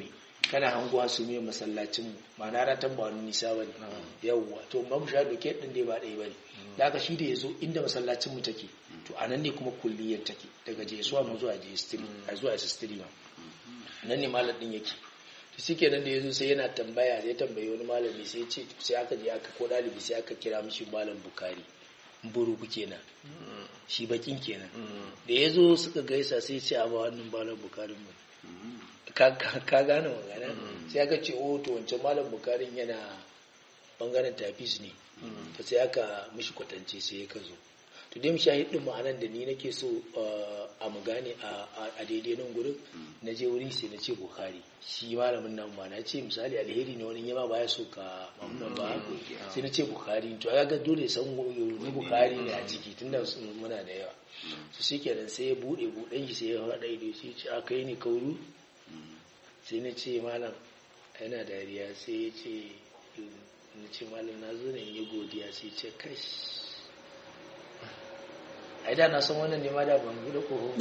kana hanguwa su mai masallacin mu ma'ana ratan ba wani nisa bane yawwa to mamu sha doke din dai ba ɗaya bane da haka shi da yazo inda masallacin mu take to anan ne kuma kulliyar take daga jesuwa mu zuwa jestiri a zuwa sistiri ma nan ne malam din yake to shi kenan da yazo sai yana tambaya zai tambayi wani malami sai ya ce sai aka je aka ko dalibi sai aka kira mishi malam bukari buru kenan shi bakin kenan da ya zo suka gaisa sai ce a ba wannan malam bukarin mu ka ka gane magana sai aka ce oh to wancan malam bukarin yana bangaren tafis ne ta sai aka mishi kwatance sai ya ka zo to dai shahidin ma'anan da ni nake so uh, a mu gane a a daidai nan gurin na je wurin sai na ce bukhari shi malamin nan ba na ce misali alheri ne wani yama baya so ka mamunan ba sai na ce bukhari to ya ga dole san ni bukhari ne a ciki tunda sun- muna da yawa su shi kenan sai ya bude buɗen shi sai ya haɗa ido sai ya ce a kai ne kauru sai na ce malam yana dariya sai ya ce na ce malam na zo ne in yi godiya sai ya ce kash ai da na san wannan ne ma da ban bude koho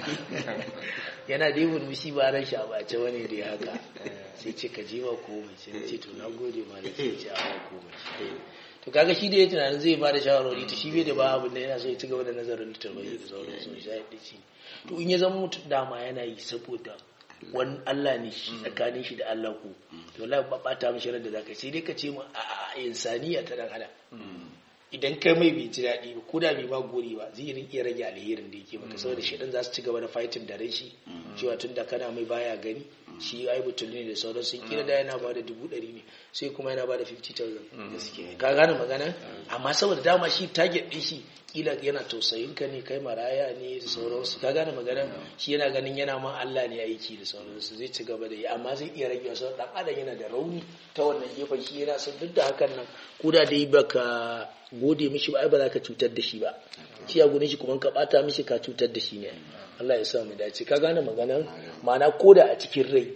yana da yi mushi ba ran shi a bace wani da ya haka sai ce ka je ba komai sai na ce to na gode ma da sai ce a ba komai to kaga shi da ya tunanin zai ba da shawarwari to shi bai da ba abin da yana so ya ci gaba da nazarin littattafai da sauran su shi da shi to in ya zama mutum dama yana yi saboda wani Allah ne shi tsakanin shi da Allah ku to wallahi ba bata mishi ran da zaka yi. sai dai ka ce mu a a insaniya ta dan adam idan kai mai bai ji daɗi ba ko da bai ba gori ba zai rin iya rage alherin da yake maka saboda shi za su ci gaba da fighting da rai shi cewa tun da kana mai baya gani shi ai butul ne da sauran sun kira da yana ba da dubu ɗari ne sai kuma yana ba da 50,000 ka gane magana amma saboda dama shi target ɗin shi kila yana tausayin ka ne kai maraya ne da sauransu ka gane magana shi yana ganin yana ma Allah ne aiki da sauransu zai ci gaba da yi amma zai iya rage wasu dan adam yana da rauni ta wannan gefen shi yana son duk da hakan nan ko da dai baka gode mishi ba ai ba za ka cutar da shi ba shi a gudun shi kuma ka bata mishi ka cutar da shi ne Allah ya sa mu dace ka gane maganan ma'ana ko da a cikin rai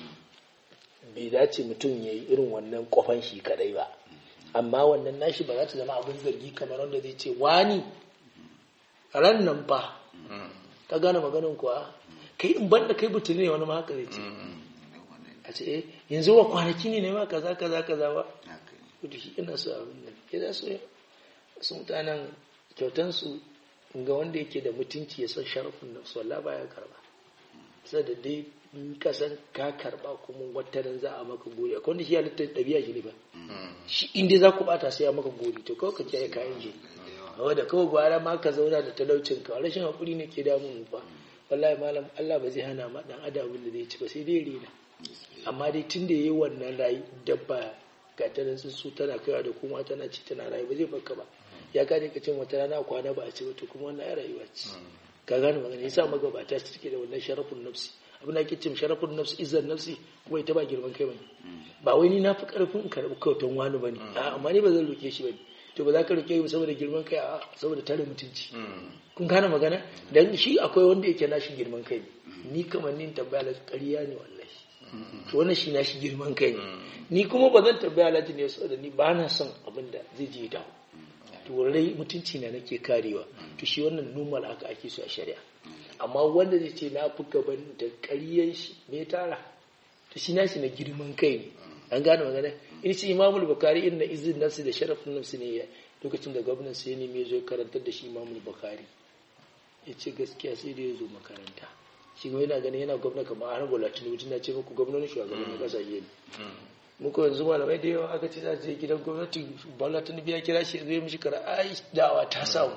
bai dace mutum ya yi irin wannan kofan shi kadai ba amma wannan nashi ba za ta zama abin zargi kamar wanda zai ce wani ran nan fa ka gane maganin kuwa kai in banda kai butul ne wani ma haka zai ce a ce eh yanzu wa kwanaki ne ne ma kaza kaza kaza ba haka ne kudu shi ina so abin nan ya za su su mutanen kyautansu ga wanda yake da mutunci ya san sharafin nan su wallah baya karba sai da dai in ka san ka karba kuma wataran za a maka gori akwai wanda shi halittar ɗabi'a shi ne ba shi inda za ku bata sai a maka gori to kawai ka kiyaye kayan shi kawai da kawai gwara ma ka zauna da talaucin ka rashin haƙuri ne ke damun mu fa wallahi malam Allah ba zai hana ma dan adam abin da zai ci ba sai dai rena amma dai tun da yayi wannan rayu dabba ga ta nan su tana kaiwa da kuma tana ci tana rayu ba zai baka ba ya gane ka cin wata rana kwana ba a ci ba to kuma wannan ya rayuwa ce ka gane magana yasa magabata su take da wannan sharafin nafsi abin da ake cin sharafin nafsi izzar nafsi kuma ita ba girman kai bane ba wai ni na fi karfin in karɓi kyautan wani bane a amma ni ba zan roke shi bane to ba za ka roke shi saboda girman kai a saboda tare mutunci kun gane magana dan shi akwai wanda yake nashi girman kai ne ni kamar ni tambaya la ƙarya ne wallahi to wannan shi nashi girman kai ne ni kuma ba zan tambaya alhaji ne saboda ni ba na son abin da zai je dawo to rai mutunci na nake karewa to shi wannan normal aka ake so a shari'a amma wanda zai ce na fi gaban da ƙaryan shi me tara to shi nashi na girman kai ne an gane magana in ce imamul bukari irin na izin nafsi da sharafin nafsi ne ya lokacin da gwamnan sai ne mai zo karantar da shi imamul bukari ya ce gaskiya sai da ya zo makaranta shi kuma yana ganin yana gwamna kamar har gola tinubu na ce muku gwamnonin shugabannin kasashe ne muku yanzu malamai da yawa aka ce za su je gidan gwamnati bola tinubu ya kira shi zai mishi kara ai da'awa ta samu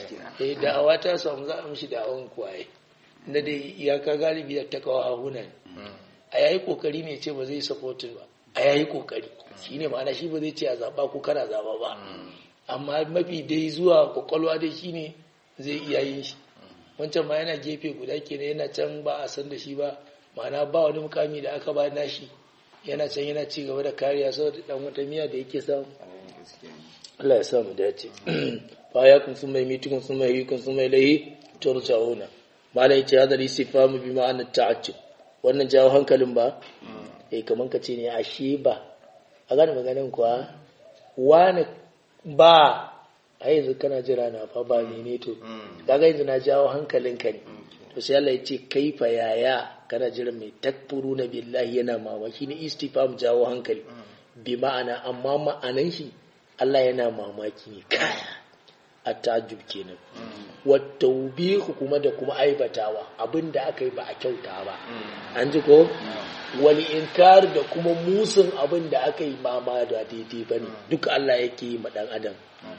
eh da'awa ta samu za a mishi da'awan kuwaye na dai iyaka galibi da ta kawo hahuna ne a yayi kokari ne ce ba zai supportin ba a yayi kokari shine ma'ana shi ba zai ce a zaba ko kana zaba ba amma mafi dai zuwa kwakwalwa dai shine zai iya yin shi wancan ma yana gefe guda kenan yana can ba a san da shi ba ma'ana ba wani mukami da aka ba nashi yana can yana ci gaba da kariya saboda dan wata miya da yake samu Allah ya sa mu dace fa ya kun sun mai mitukun sun mai yikun sun mai lahi turja'una malai ce hadal istifamu bi ma'anar ta'ajjub wannan jawo hankalin ba eh kaman ka ce ne ashe ba a gane maganin kuwa wani ba a yanzu kana jira na fa ba ne ne to kaga yanzu na jawo hankalin ka ne to sai Allah ya ce kaifa yaya kana jira mai takfuru na billahi yana mamaki ne istifam jawo hankali bi ma'ana amma ma'anan shi Allah yana mamaki ne kaya a tajub kenan wata ubihu kuma da kuma aibatawa abinda aka yi ba a kyauta ba an ji ko wani inkar da kuma musun abin da aka yi mama da daidai ba ne duk Allah yake yi ma ɗan adam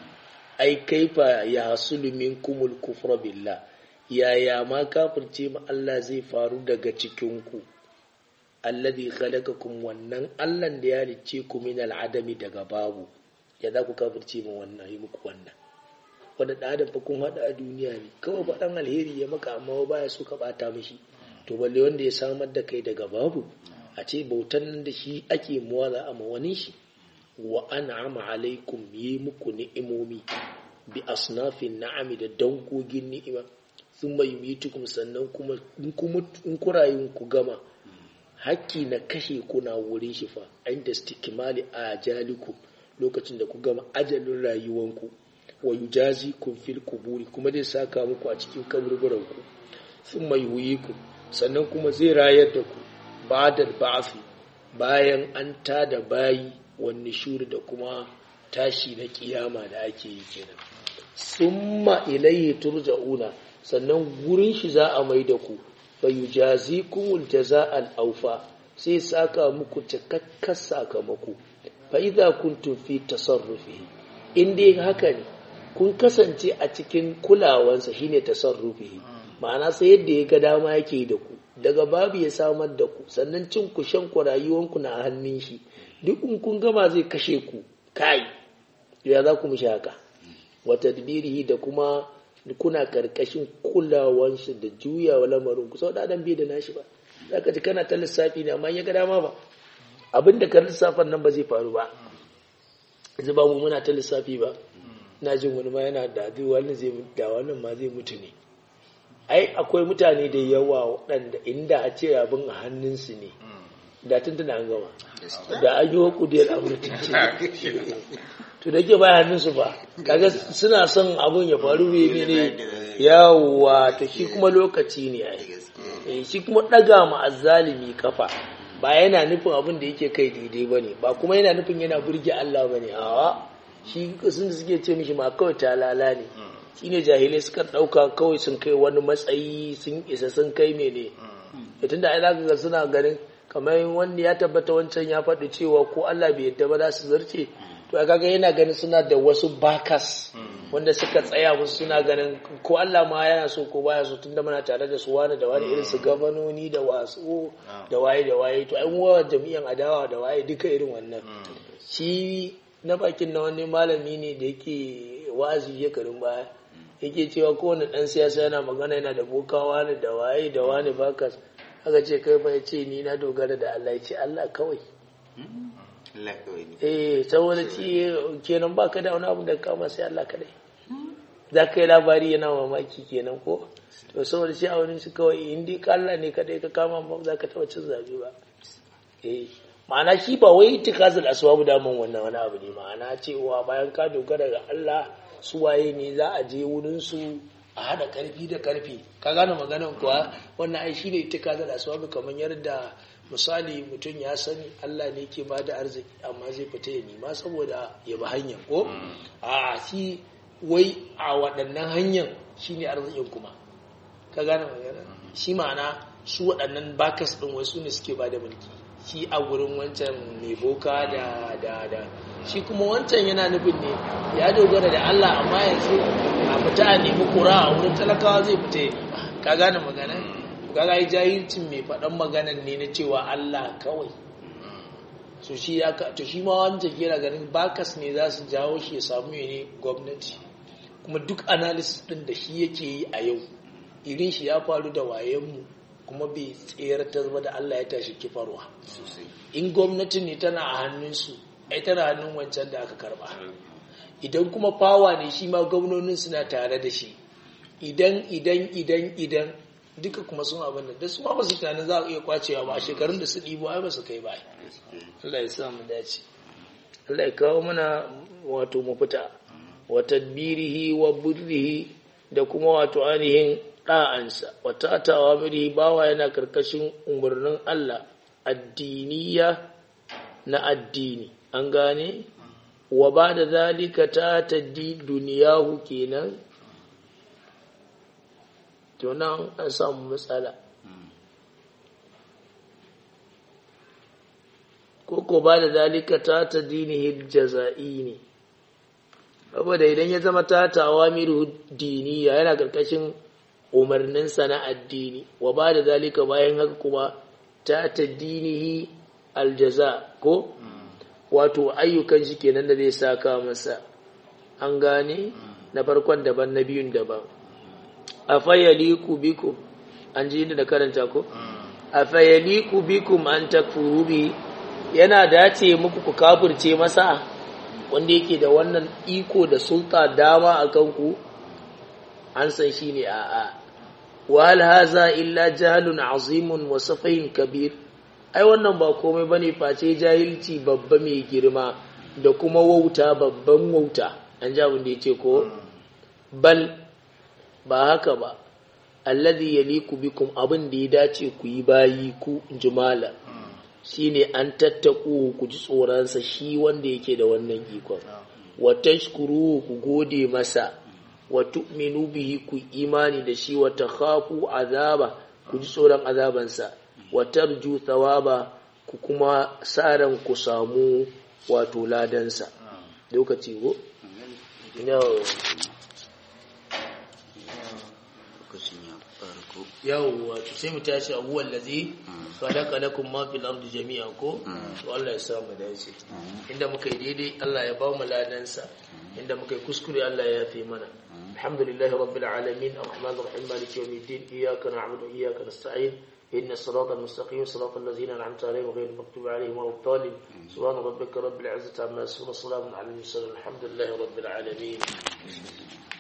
ai kaifa ya hasulu minkumul kufra billah yaya ma kafirce ma Allah zai faru daga cikinku alladhi khalaqakum wannan Allah da ya halicce ku min al'adami daga babu ya za ku kafirce ma wannan yi muku wannan wanda da adam fa kun hada a duniya ne kawai ba dan alheri ya maka amma baya so ka bata mishi to balle wanda ya samar da kai daga babu a ce bautan nan da shi ake muwaza a wani shi wa an'ama alaikum yi muku ni'imomi bi asnafin na'ami da dangogin ni'ima sun mai yumitukum sannan kuma in kurayun ku gama hakki na kashe kuna wurin shi fa inda stikimali a jalikum lokacin da ku gama ajalin rayuwanku wa yujazi kun fil kuburi kuma zai saka muku a cikin kaburburanku sun mai ku sannan kuma zai rayar da ku ba'dal ba'fi bayan an tada bayi wani shuri da kuma tashi na kiyama da ake yi kenan summa ilayhi turja'una sannan gurin shi za a mai da ku fa yujazikumul jaza'al awfa sai saka muku cikakken sakamako fa idza kuntum fi tasarrufi in dai haka ne kun kasance a cikin kulawansa shine tasarrufi ma'ana sai yadda ya ga dama yake da ku daga babu ya samar da ku sannan cin ku shan ku rayuwanku na hannun shi duk in kun gama zai kashe ku kai ya za ku mishi haka wa tadbirihi da kuma kuna karkashin kulawan shi da juyawa lamarin ku sau da adam bai da nashi ba zaka ji kana ta lissafi ne amma ya ga dama ba abin da ka lissafan nan ba zai faru ba yanzu ba mu muna ta lissafi ba na jin wani ma yana da wani zai da wannan ma zai mutu ne ai akwai mutane da yawa waɗanda inda a ce abin a hannunsu ne da tun tana an gama da an yi wa kudiyar amurka ce to da ke baya hannunsu ba kaga suna son abin ya faru ne ne yawa to shi kuma lokaci ne ai shi kuma ɗaga ma azzalimi kafa ba yana nufin abin da yake kai daidai ba ne ba kuma yana nufin yana burge Allah ba ne awa shi sun da suke ce mishi ma kawai talala ne shi ne jahilai suka ɗauka kawai sun kai wani matsayi sun isa sun kai mene da tun da ai zaka ga suna ganin kamar wanda ya tabbata wancan ya faɗi cewa ko Allah bai yadda ba za su zarce to a kaga yana ganin suna da wasu bakas wanda suka tsaya musu suna ganin ko Allah ma yana so ko baya so tunda muna tare da su wani da wani irin su gabanoni da wasu da waye da waye to an wa jami'an adawa da waye duka irin wannan shi na bakin na wani malami ne da yake wa'azi shekarun baya yake cewa kowane dan siyasa yana magana yana da bokawa ne da waye da wani bakas aka ce kai fa ce ni na dogara da Allah ya ce Allah kawai eh saboda ci kenan baka da wani abu da kama sai Allah kadai za ka yi labari yana mamaki kenan ko to saboda shi a wani su kawai in dai Allah ne kadai ka kama ba za ka taba cin zabe ba eh ma'ana shi ba wai itikazul asbabu da mun wannan wani abu ne ma'ana cewa bayan ka dogara ga Allah su waye ne za a je wurin su a hada karfi da karfi ka gane maganar kuwa wannan ai shine itikazul asbabu kamar yadda misali mutum ya sani Allah ne ke ba da arziki amma zai fita ya nima saboda ya bi hanyar ko a shi wai a waɗannan hanyar shi ne arzikin kuma ka gane magana shi ma'ana su waɗannan bakas ɗin wasu ne suke ba da mulki shi a wurin wancan mai boka da da da shi kuma wancan yana nufin ne ya dogara da Allah amma yanzu a fita a nemi kura a wurin talakawa zai fita ya nima ka gane magana kaga ai jahilcin mai faɗan maganan ne na cewa Allah kawai so shi ya ka to shi ma wanda yana ganin bakas ne za su jawo shi ya samu ne gwamnati kuma duk analysis din da shi yake yi a yau irin shi ya faru da wayenmu kuma bai tsayar ta zama da Allah ya tashi kifarwa in gwamnati ne tana a hannunsu ai tana hannun wancan da aka karba idan kuma fawa ne shi ma gwamnonin suna tare da shi idan idan idan idan duka kuma sun abin da su ma ba su tunanin za a iya kwacewa ba a shekarun da su ɗibo ai ba su kai ba Allah ya sa mu dace Allah ya kawo mana wato mafita wa tadbirihi wa burrihi da kuma wato ainihin ɗa'ansa wata tawa miri bawa yana karkashin umarnin Allah addiniya na addini an gane wa ba da zalika ta taddi duniyahu kenan to nan an samu matsala ko ko ba da zalika ta ta dinihi jaza'i ne saboda idan ya zama ta tawa miru diniya yana karkashin umarninsa na addini wa ba da zalika bayan haka kuma ta ta dinihi aljaza ko wato ayyukan shi kenan da zai saka masa an gane na farkon daban na biyun daban a fayyaliku bikum an ji da karanta ko a fayyaliku bikum an takfuru bi yana dace muku ku kafirce masa wanda yake da wannan iko da sulta dama a kanku an san shi ne a a wal haza illa jahalun azimun wa safahin kabir ai wannan ba komai bane face jahilci babba mai girma da kuma wauta babban wauta an ji abin da ya ce ko bal ba haka ba alladhi yaliku bikum abin da ya dace ku yi bayi ku jumala shine an tattaku ku ji tsoronsa shi wanda yake da wannan ikon wa tashkuru ku gode masa wa tu'minu bihi ku imani da shi wa takhafu azaba ku ji tsoron azabansa wa tarju thawaba ku kuma saran ku samu wato ladansa lokaci go no lokacin ya farko yawwa to sai mu tashi abuwan lazi khalaqa lakum ma fil ardi jami'an ko to Allah ya sa mu dace inda muka yi daidai Allah ya ba mu ladansa inda muka yi kuskure Allah ya yafe mana alhamdulillahi rabbil alamin arrahmanir rahim maliki yawmiddin iyyaka na'budu wa iyyaka nasta'in إن الصراط المستقيم صراط الذين أنعمت عليهم غير المغضوب عليهم ولا الضالين سبحان ربك رب العزة عما يصفون وسلام على المرسلين الحمد لله رب العالمين